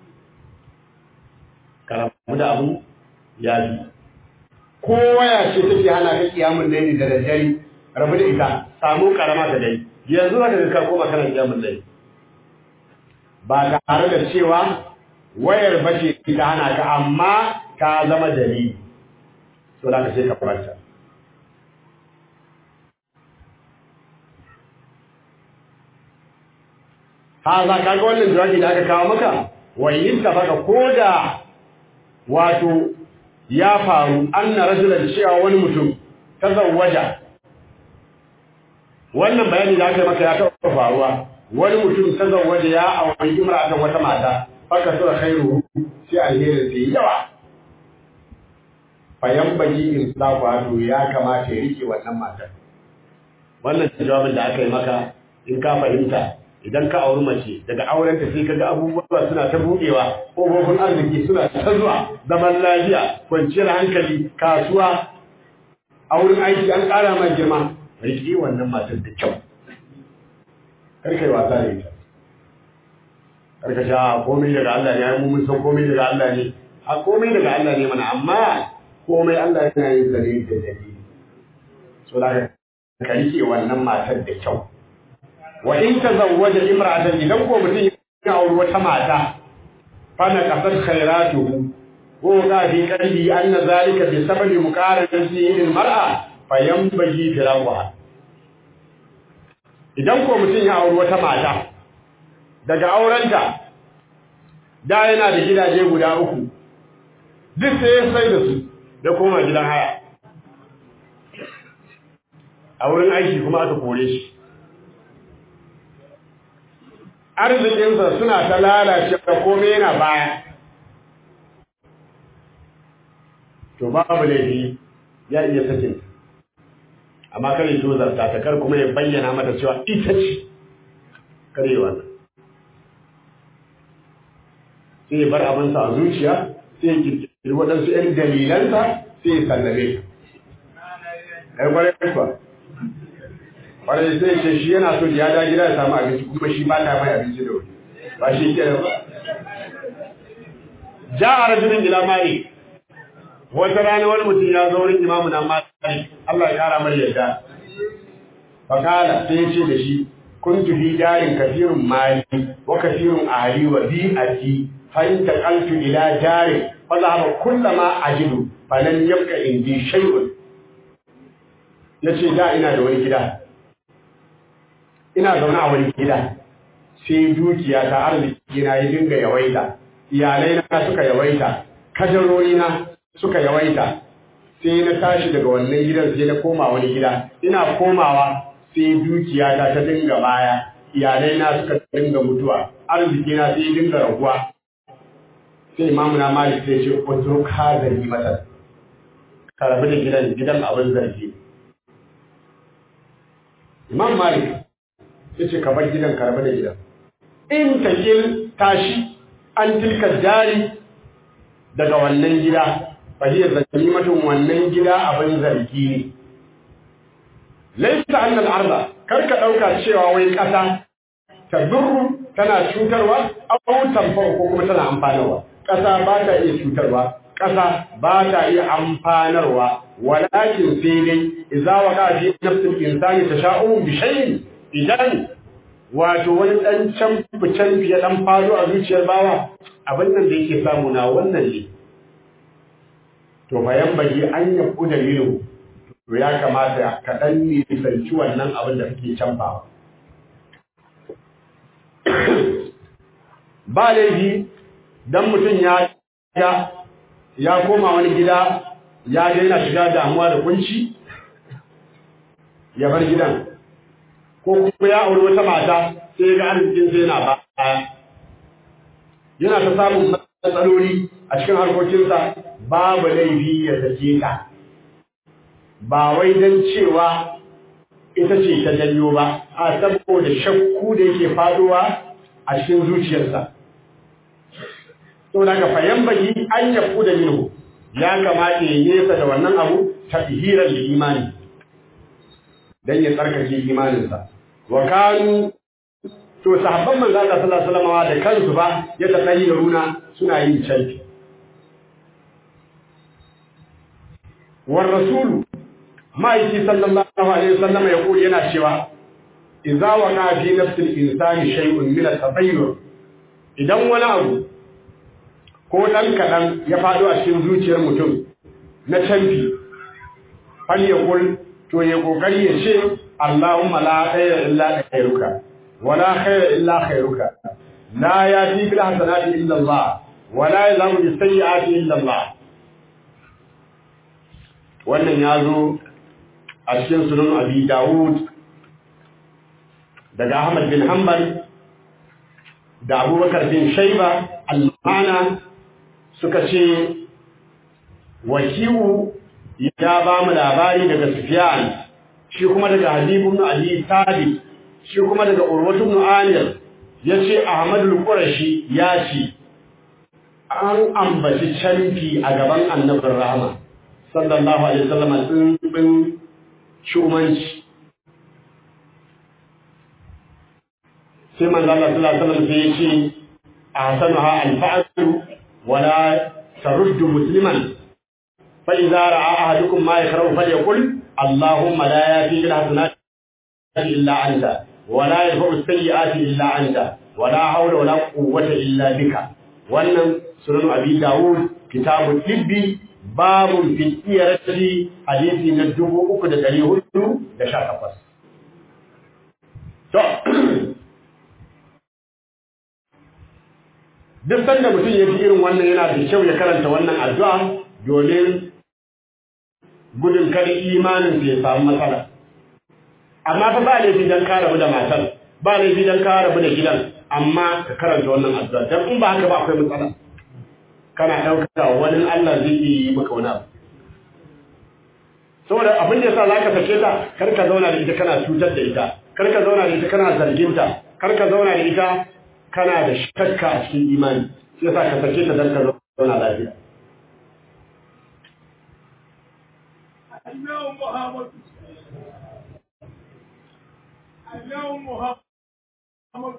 ka rabu da abin yafi ko waya ce take hana ka kiyamun laili da daddare rabu da ita samu karama da dai yanzu zaka ga ka koma kana kiyamun laili ba tare da cewa wayar bace ta hana ka amma ka zama dalili to da ka sai ka faranta ha za ka ga wannan jawabi da aka kawo maka wayin ta baka koda wato ya faru anna rajulan cewa wani mutum tazawwaja wannan bayani da aka maka ya taɓa faruwa wani mutum tazawwaja ya auri imra'atan wata mata faka sura khairu sai alherin sai yawa fayan baki in safu hadu ya kamata ya rike wannan matar wannan jawabin da aka yi maka in ka fahimta idan ka auri mace daga aurenta sai kaga abubuwa suna ta buɗewa ƙofofin arziki suna ta zuwa zaman lafiya kwanciyar hankali kasuwa a wurin aiki an ƙara ma girma riƙe wannan matar da kyau karka yi wasa da ita karka sha komai daga Allah ne ai mu mun san komai daga Allah ne a komai daga Allah ne mana amma komai Allah yana yin zare da dalili so da ka riƙe wannan matar da kyau wa in tazawwaja imra'atan idan ko mutum ya auri wata mata fa na kasar khairatuhu ko ga fi qalbi anna zalika bi sababi muqaranati lil mar'a fa yanbaghi firaquha idan ko mutum ya auri wata mata daga aurenta da yana da gidaje guda uku duk sai ya sai da su da koma gidan haya a wurin aiki kuma aka kore shi arzikinsa suna ta lalace da kome yana baya. To babu laifi ya iya sakin amma kare tozarta ta kar kuma ya bayyana mata cewa ita ce kare wannan. Sai ya bar abinsa a zuciya sai ya kirkiri waɗansu ‘yan dalilansa sai ya sallame ta. Ai kwarai kwa. kwarai sai ce shi yana so ya da gida ya samu abinci kuma shi ba ta mai abinci da wuri ba shi ke da ba ja a rajulun ila mali wata rana wani mutum ya zo wurin imamu na mali Allah ya kara mai yadda fakala sai ya ce da shi kuntu fi darin kafirun mali wa kafirun ahli wa bi'ati fa in taqaltu ila darin fa zahaba kullama ajidu fa lam yabqa indi shay'un yace da ina da wani gida ina zaune a wani gida sai dukiya ta arziki na ya dinga yawaita iyalai na suka yawaita kajarori na suka yawaita sai na tashi daga wannan gidan sai na koma wani gida ina komawa sai dukiya ta ta dinga baya iyalai na suka dinga mutuwa arziki na sai dinga raguwa sai imamu na malik sai ce ko ka zargi mata ka rabu da gidan gidan abin zargi imam malik ya ce ka bar gidan ka rabu da gidan in ta tashi an tilka jari daga wannan gida fahiyar zalimatun wannan gida abin zargi ne laisa annal arda kar ka dauka cewa wai kasa ta durru tana cutarwa aw tanfa ko kuma tana amfanarwa kasa ba ta iya cutarwa kasa ba ta iya amfanarwa walakin sai dai idza waqa fi nafsil insani tasha'um bi shay'in idan wato wani dan can fican fiye dan fado a zuciyar bawa abin nan da yake samu na wannan ne to bayan bagi an ya kuda minu to ya kamata ka dan nisanci wannan abin da kake canfawa ba laifi dan mutum ya ya ya koma wani gida ya ga yana shiga damuwa da kunci ya bar gidan ko kuma ya auri wata mata sai ga arzikin sai yana ba yana ta samun matsaloli a cikin harkokinsa babu laifi ya sake ta ba wai don cewa ita ce ta janyo ba a saboda shakku da yake faduwa a cikin zuciyarsa to daga fayan baki an yafu da minhu ya kamata ya nesa da wannan abu ta hirar da imani dan ya tsarkake imaninsa wa kanu to sahabban manzo Allah sallallahu alaihi wasallam da kansu ba ya runa suna yin canfi war rasulu ma'aiki sallallahu alaihi wasallam ya kuri yana cewa idza waqa fi nafsil insani shay'un min at-tabayyur idan wani abu ko dan kadan ya fado a cikin zuciyar mutum na canfi fal yaqul to ya kokari ya ce Allahumma la khayra illa khayruka wala khayra illa khayruka la yati bil hasanati illa Allah wala yalamu bis sayyiati illa Allah wannan yazo a cikin sunan Abi Dawud daga Ahmad bin Hanbal da Abubakar bin Shayba al-Mana suka ce wakiu ya ba mu labari daga Sufyan shi kuma daga Habib ibn Abi Thabit shi kuma daga Urwatu ibn Amir yace Ahmad al-Qurashi ya ce an ambaci canfi a gaban Annabin Rahama sallallahu alaihi wasallam tsimbin shumanci sai manzo Allah sallallahu alaihi wasallam sai yace ahsanuha al-fa'l wala taruddu musliman فإذا رأى أحدكم ما يكره فليقل اللهم لا يأتي بالحسنات إلا أنت ولا يرفع السيئات إلا أنت ولا حول ولا قوة إلا بك wannan sunan abi dawud kitabul tibbi babun fi iyarati hadisi na dubu uku da dari hudu da sha takwas to duk sanda mutum ya fi irin wannan yana da kyau ya karanta wannan addu'a domin gudun kada imanin ya samu matsala amma fa ba laifi dan ka rabu da matar ba laifi dan ka rabu da gidan amma ka karanta wannan addu'a dan in ba haka ba akwai matsala kana dauka wani Allah zai yi maka wani abu saboda abin da yasa zaka sake ta kar ka zauna da ita kana cutar da ita kar ka zauna da ita kana zargin ta kar ka zauna da ita kana da shakka a cikin imani sai yasa ka sake ta dan ka zauna lafiya اليوم محمد اليوم محمد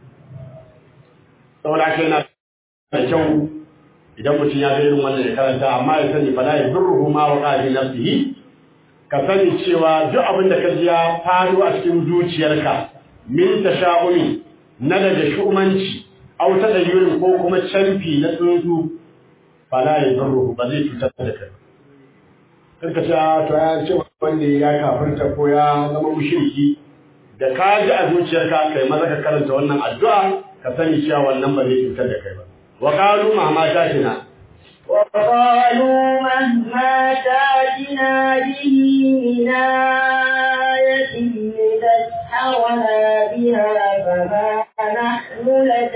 saboda haka yana da kyau idan mutum ya ga irin wannan ya karanta amma ya sani fala ya durruhu ma wa qadi nafsihi ka sani cewa duk abin da ka ji ya faru a cikin zuciyarka min tasha'umi na daga shu'umanci aw ta da yurin ko kuma canfi na tsuntsu fala ya zarru ba zai cutar da kai karka ce to ya ce wanda ya kafirta ko ya zama mushriki da ka ji a zuciyarka kai maza ka karanta wannan addu'a ka sani cewa wannan ba zai cutar da kai ba wa qalu ma ma tatina وقالوا مهما تاتنا به من آية لتسحرنا بها فما نحن لك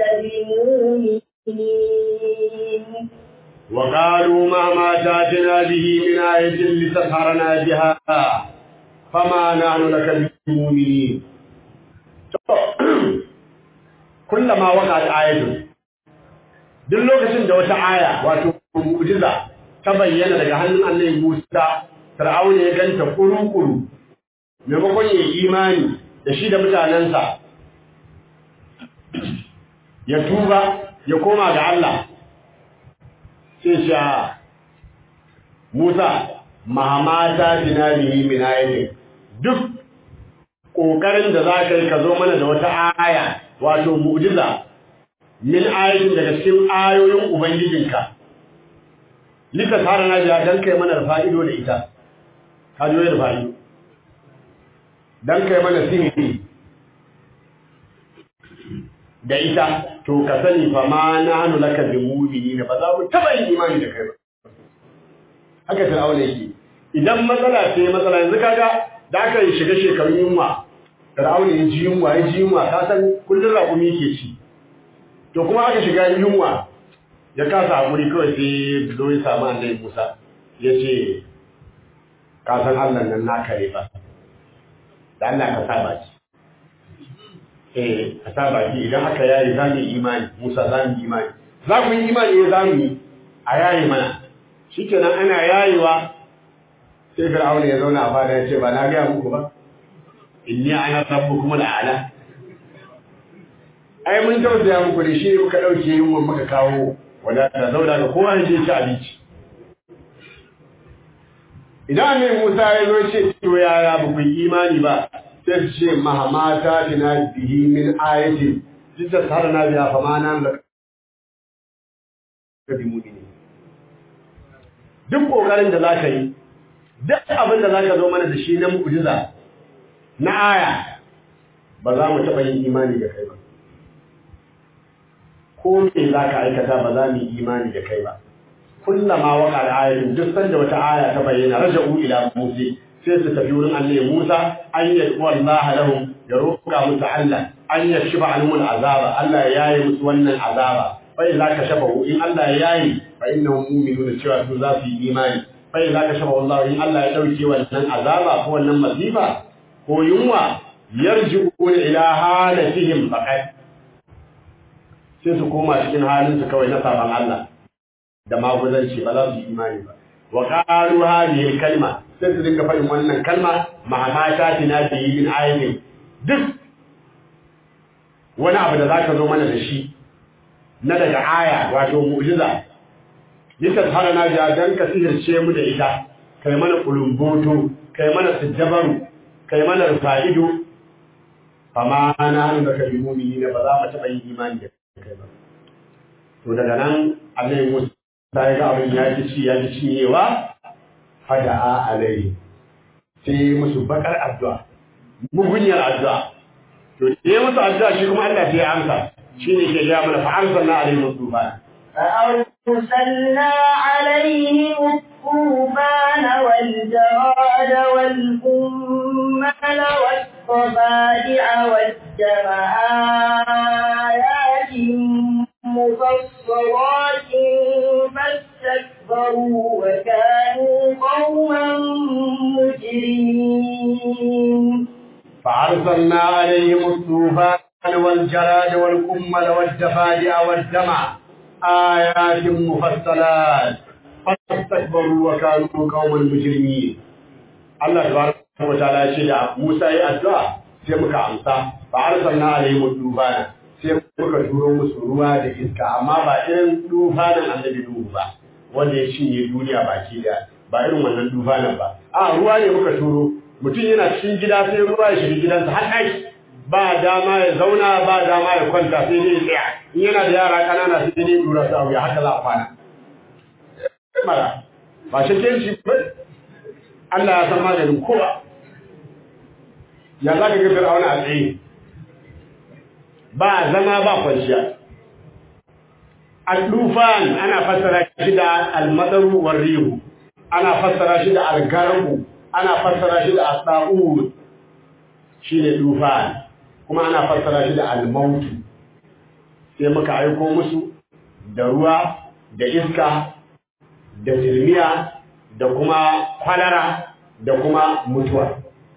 بمؤمنين وقالوا ما ما تاتنا به من آية لتسحرنا بها فما نحن لك بمؤمنين كلما وقعت آية duk lokacin da wata aya wato mu'jiza ta bayyana daga hannun Annabi Musa Fir'auna ya ganta kuru-kuru maimakon ya imani da shi da mutanensa ya tuba ya koma ga Allah sai sha Musa mahamata dinarihi min ayatin duk kokarin da za ka yi ka zo mana da wata aya wato mu'jiza min ayatin daga cikin ayoyin ubangijinka lika tsara na biya dan kai mana fa'ido da ita ka jo da fa'ido dan kai mana sihiri da ita to ka sani fa ma nahnu laka bi mu'minin ba za mu taba yin imani da kai ba haka fir'auna yake idan matsala ce matsala yanzu kaga da aka yi shiga shekarun yunwa fir'auna ya ji yunwa ya ji yunwa ka san kullun raƙumi ke ci to kuma aka shiga yunwa ya kasa hakuri kawai sai zo ya samu annabi Musa ya ce ka san Allah nan naka ne ba da Allah ka saba ki eh ka saba ki idan aka yayi za mu yi imani Musa za mu yi imani za mu yi imani ne za mu yi a yayi mana shikenan ana yayewa sai Fir'auna ya zauna a fada ya ce ba na ga muku ba inni ana rabbukum al'ala ai mun tausaya muku da shi muka dauke yunwa muka kawo wadata zauna ga kowa ya je ci abinci idan ne Musa ya zo ce to yaya ba ku imani ba sai su ce mahamata tina bihi min ayati jidda sarana biya fa ma nan da kabi mumini duk kokarin da zaka yi duk abin da zaka zo mana da shi na mu'jiza na aya ba za mu taɓa yin imani da kai ba ko me za ka aikata ba za mu yi imani da kai ba kullama waka da ayatin duk sanda wata aya ta bayyana raja'u ila musa sai su tafi wurin annabi musa an yad'u allah lahum ya roƙa musu allah an yashiba anhum azaba allah ya yaye musu wannan azaba fa idza kashafahu in allah ya yaye fa innahum mu'minuna cewa su za su yi imani fa idza kashafahu allah in allah ya dauke wannan azaba ko wannan masifa ko yunwa yarji'una ila halatihim faqat sai su koma cikin halin su kawai na saban Allah da maguzanci ba za su yi imani ba wa qalu hadhihi kalma sai su dinga faɗin wannan kalma mahamata tina bi min ayatin duk wani abu da zaka zo mana da shi na daga aya wato mu'jiza yaka fara na ja dan ka sihirce mu da ita kai mana kulumboto kai mana sujjabaru kai mana rufa'ido fama na hannu da kabi mumini ba za mu taɓa yin imani da kai ba to daga nan annabi Musa ya ga abin ya ci ci ya ci cinyewa fada'a alai sai musu bakar addu'a mugunyar addu'a to sai musu addu'a shi kuma Allah sai ya amsa shine ke ga mana fa arsalna alaihi musufa فأرسلنا عليهم الطوفان والجراد والكمل والضفادع والدم آيات مفصلات فاستكبروا وكانوا قوما مجرمين فأرسلنا عليهم الطوفان والجراد والكمل والضفادع والدم آيات مفصلات فاستكبروا وكانوا قوما مجرمين الله تبارك وتعالى شيء موسى يا addu'a sai muka amsa fa arsalna alaihim tufana sai muka turo musu ruwa da iska amma ba irin tufanin annabi Nuhu ba wanda ya cinye duniya baki da ba irin wannan dufanan ba a ruwa ne muka turo mutum yana cikin gida sai ruwa ya shiga gidansa har ɗaki ba dama ya zauna ba dama ya kwanta sai dai ya tsaya in yana da yara ƙanana sai dai ya dura su a wuya haka za a kwana mara ba shi shi ba Allah ya san maganin kowa ya za ka ga fir'auna a tsaye ba zama ba kwanciya al-dufan ana fassara shi da al-madaru war rihu ana fassara shi da al-garabu ana fassara shi da as-sa'ud shine dufan kuma ana fassara shi da al-maut sai muka aiko musu da ruwa da iska da zilmiya da kuma kwalara da kuma mutuwa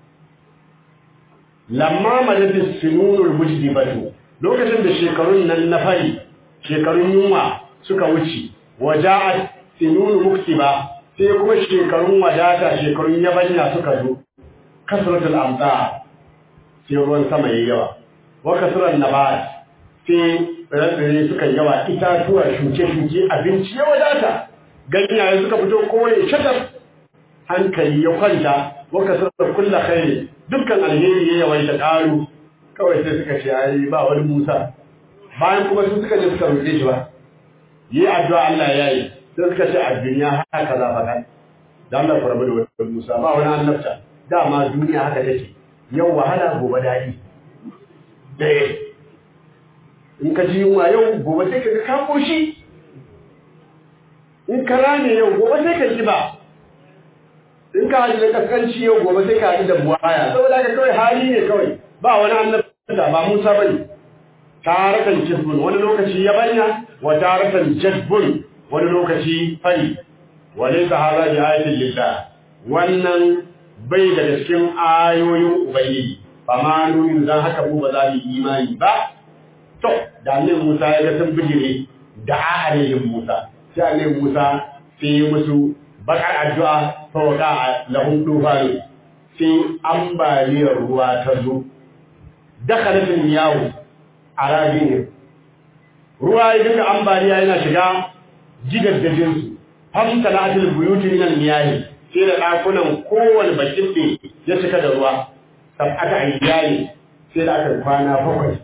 lamma madadin sinunul mujdibatu lokacin da shekarun nan na fari shekarun yunwa suka wuce waja'at sinunu muktiba sai kuma shekarun wadata shekarun yabanya suka zo kasratul amta sai ruwan sama yayi yawa wa kasran nabat sai tsire suka yawa itatuwa shuke-shuke abinci ya wadata ganyaye suka fito kowane shatar hankali ya kwanta wa kasrar kullu khairi dukkan alheri ya yawaita karu kawai sai suka ce ai ba wani Musa bayan kuma su suka je suka roƙe shi ba yi addu'a Allah ya yi sai suka ce a duniya haka za faɗa da Allah ku rabu da wani Musa ba wani annabta dama duniya haka take yau wahala gobe daɗi ɗaya in ka ji yunwa yau gobe sai ka ga ka koshi in ka rame yau gobe sai ka ji ba in ka haɗu da kaskanci yau gobe sai ka haɗu da buwaya saboda ka kawai hali ne kawai ba wani annabta ba Musa bane taratan jisbun wani lokaci yabanya wa taratan jadbun wani lokaci fari walaysa hadha bi ayatin lillah wannan bai daga cikin ayoyin ubangiji fa ma nuyin dan haka mu ba za mu imani ba to da annabi Musa ya ga sun bijire da alayhin Musa sai annabi Musa sai musu bakar addu'a fa waka lahum tufan sai ambaliyar ruwa ta zo dakhalatin yawo a rabinin ruwa ya dinga ambaliya yana shiga gidaddajin su hamsa na atil buyuti min al-miyahi sai da dakunan kowane bakin ne ya cika da ruwa sab'ata ayyali sai da aka kwana bakwai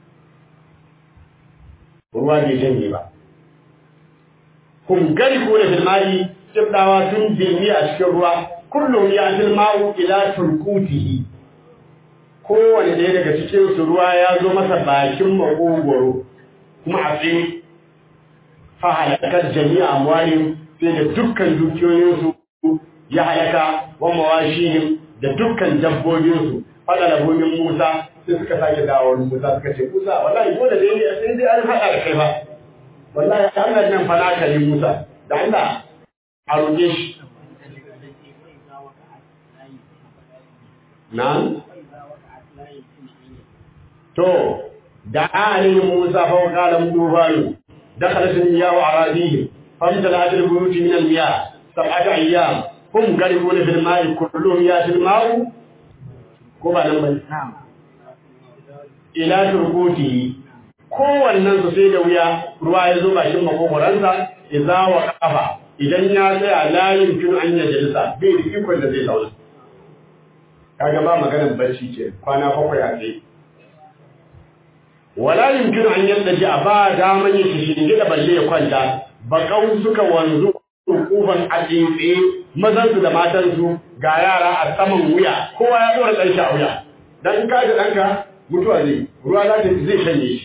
ruwa bai janye ba kun gari ko da filmari kibdawa sun jirmi a cikin ruwa kullum ya tilma'u ila turkutihi kowane ɗaya daga cikin su ruwa ya zo masa bakin makogoro kuma a tsaye fa halakar jami'a amwalin sai da dukkan dukiyoyinsu ya halaka wa mawashihim da dukkan dabbobinsu fada da gomin Musa sai suka sake dawo Musa suka ce Musa wallahi dole dai ne sai dai an haɗa da kai ba wallahi Allah nan fa naka ne Musa da Allah a roƙe shi na'am to da alayhi Musa fa qala mudufanu dakhalat al-miyah aradihim famtalat al-buyut min al-miyah sab'ata ayyam hum garibun fil ma'i kulluhum yatil ma'u ko ba nan bane ila turkuti kowannen su sai da wuya ruwa ya zo bakin makogoransa idza wa qafa idan ya tsaya la yumkinu an yajlisa bai da ikon da zai zauna kaga ba maganar bacci ce kwana bakwai a tsaye wala yumkinu an yadda a ba daman yin shinge da balle ya kwanta bakau suka wanzu kufan a tsaye mazan su da matan su ga yara a saman wuya kowa ya dora dan shi a wuya dan in ka ga danka mutuwa zai ruwa za ta zai shanye shi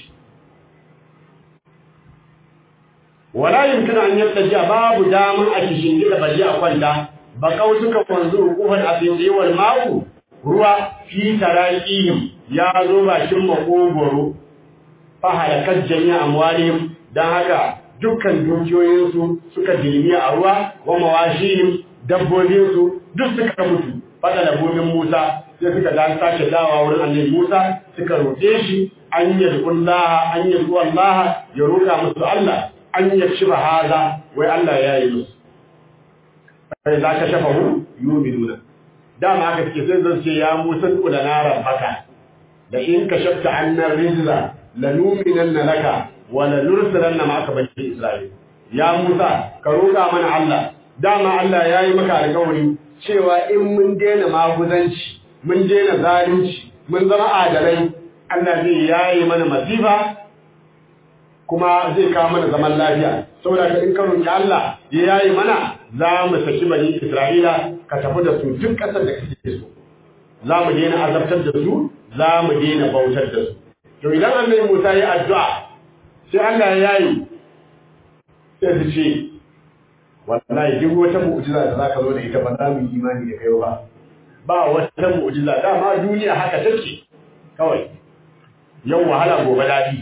wala yumkinu an yadda babu daman a shinge da balle a kwanta bakau suka wanzu kufan a tsaye wal ma'u ruwa fi taraqihim ya zo bakin makogoro fahalakar jami'a amwalihim don haka dukkan dukiyoyinsu suka dilmi a ruwa wa mawashihim dabbobinsu duk suka mutu fada da gomin Musa sai suka da sake dawa wurin annabi Musa suka roƙe shi an yadullah an yadu Allah ya roƙa musu Allah an yakshifa haza wai Allah ya yi musu sai za ka shafa hu yuminuna dama haka suke sai zan ce ya Musa kula na rabbaka da in ka shafta annar rizla lanuminanna laka wa lanursilanna ma'aka bani Isra'il ya Musa ka roƙa mana Allah dama Allah ya yi maka alƙawari cewa in mun daina maguzanci mun daina zalunci mun zama adalai Allah zai yayi mana masifa kuma zai kawo mana zaman lafiya saboda ka in ka roki Allah ya yayi mana za mu saki bani Isra'ila ka tafi da su duk ƙasar da kake so za mu daina azabtar da su za mu daina bautar da su to idan annabi Musa ya addu'a sai Allah ya yayi sai su ce wallahi duk wata mu'jiza da zaka zo da ita ba za mu yi imani da kai ba ba wata mu'jiza dama duniya haka take kawai yau wahala gobe dadi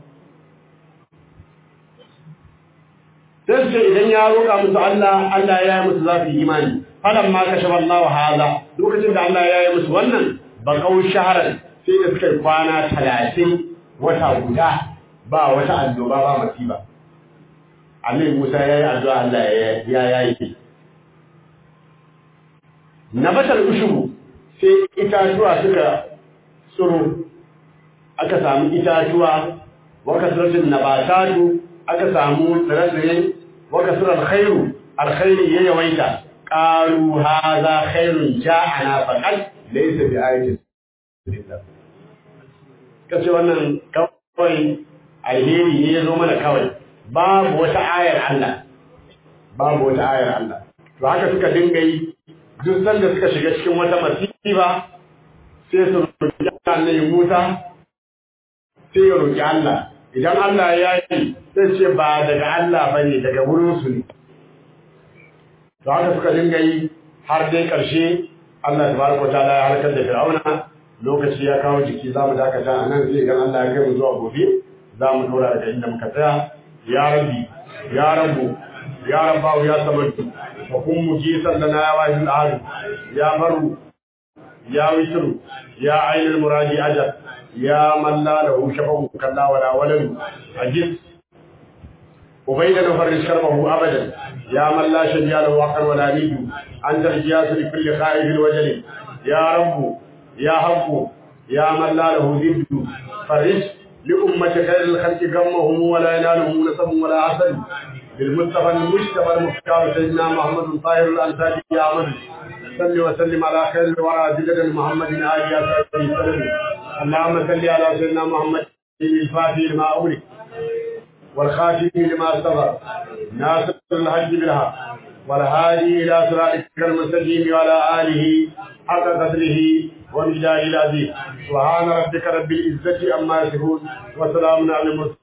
sai ce idan ya roƙa musu Allah Allah ya yi musu za su yi imani falan ma kashe Allah hada lokacin da Allah ya yi musu wannan baƙau shaharar sai da suka yi kwana talatin wata guda ba wata annoba ba masiba Annabi Musa ya yi addu'a Allah ya yayi nabatar ushubu sai itatuwa suka tsiro aka samu itatuwa wa kasratin nabatatu aka samu tsire-tsire wa kasrar khairu alkhairi ya yawaita qalu hadha khairun ja'ana faqad laysa bi ayatin kace wannan kawai alheri ne ya zo mana kawai babu wata ayar Allah babu wata ayar Allah to haka suka dinga yi duk sanda suka shiga cikin wata masifa sai su roƙi Allah Musa sai ya roƙi Allah idan Allah ya yi sai ce ba daga Allah bane daga wurin su ne to haka suka dinga yi har dai ƙarshe Allah tabaraka ta'ala ya halakar da Fir'auna lokaci ya kawo jiki za mu dakata a nan sai idan Allah ya kai mu zuwa gobe za mu dora daga inda muka tsaya ya rabbi ya rabbu ya rabbahu ya samadu wa kun mujisan lana ya wahidul ahad ya baru ya witru ya ainul muradi ajab ya man la lahu shafahu kalla wala walad ajis وبين نفرج كربه ابدا يا من لا شبيه له وقر ولا نيد انت الجياس لكل خائف وجل يا رب يا حق يا من لا له ضد فرج لأمة خير الخلق غمهم ولا ينالهم نسب ولا حسد بالمصطفى المجتبى المختار سيدنا محمد طاهر الأنصاري يا عمد صل وسلم على خير الورى جدد محمد آل يا سيدي وسلم اللهم صل على سيدنا محمد الفاتح لما أغلق والخاتم لما سبق ناصر الحج بالحق والهادي إلى صراطك المستقيم وعلى آله حق قدره ومجداره العظيم سبحان ربك رب العزة عما يصفون وسلام على المرسلين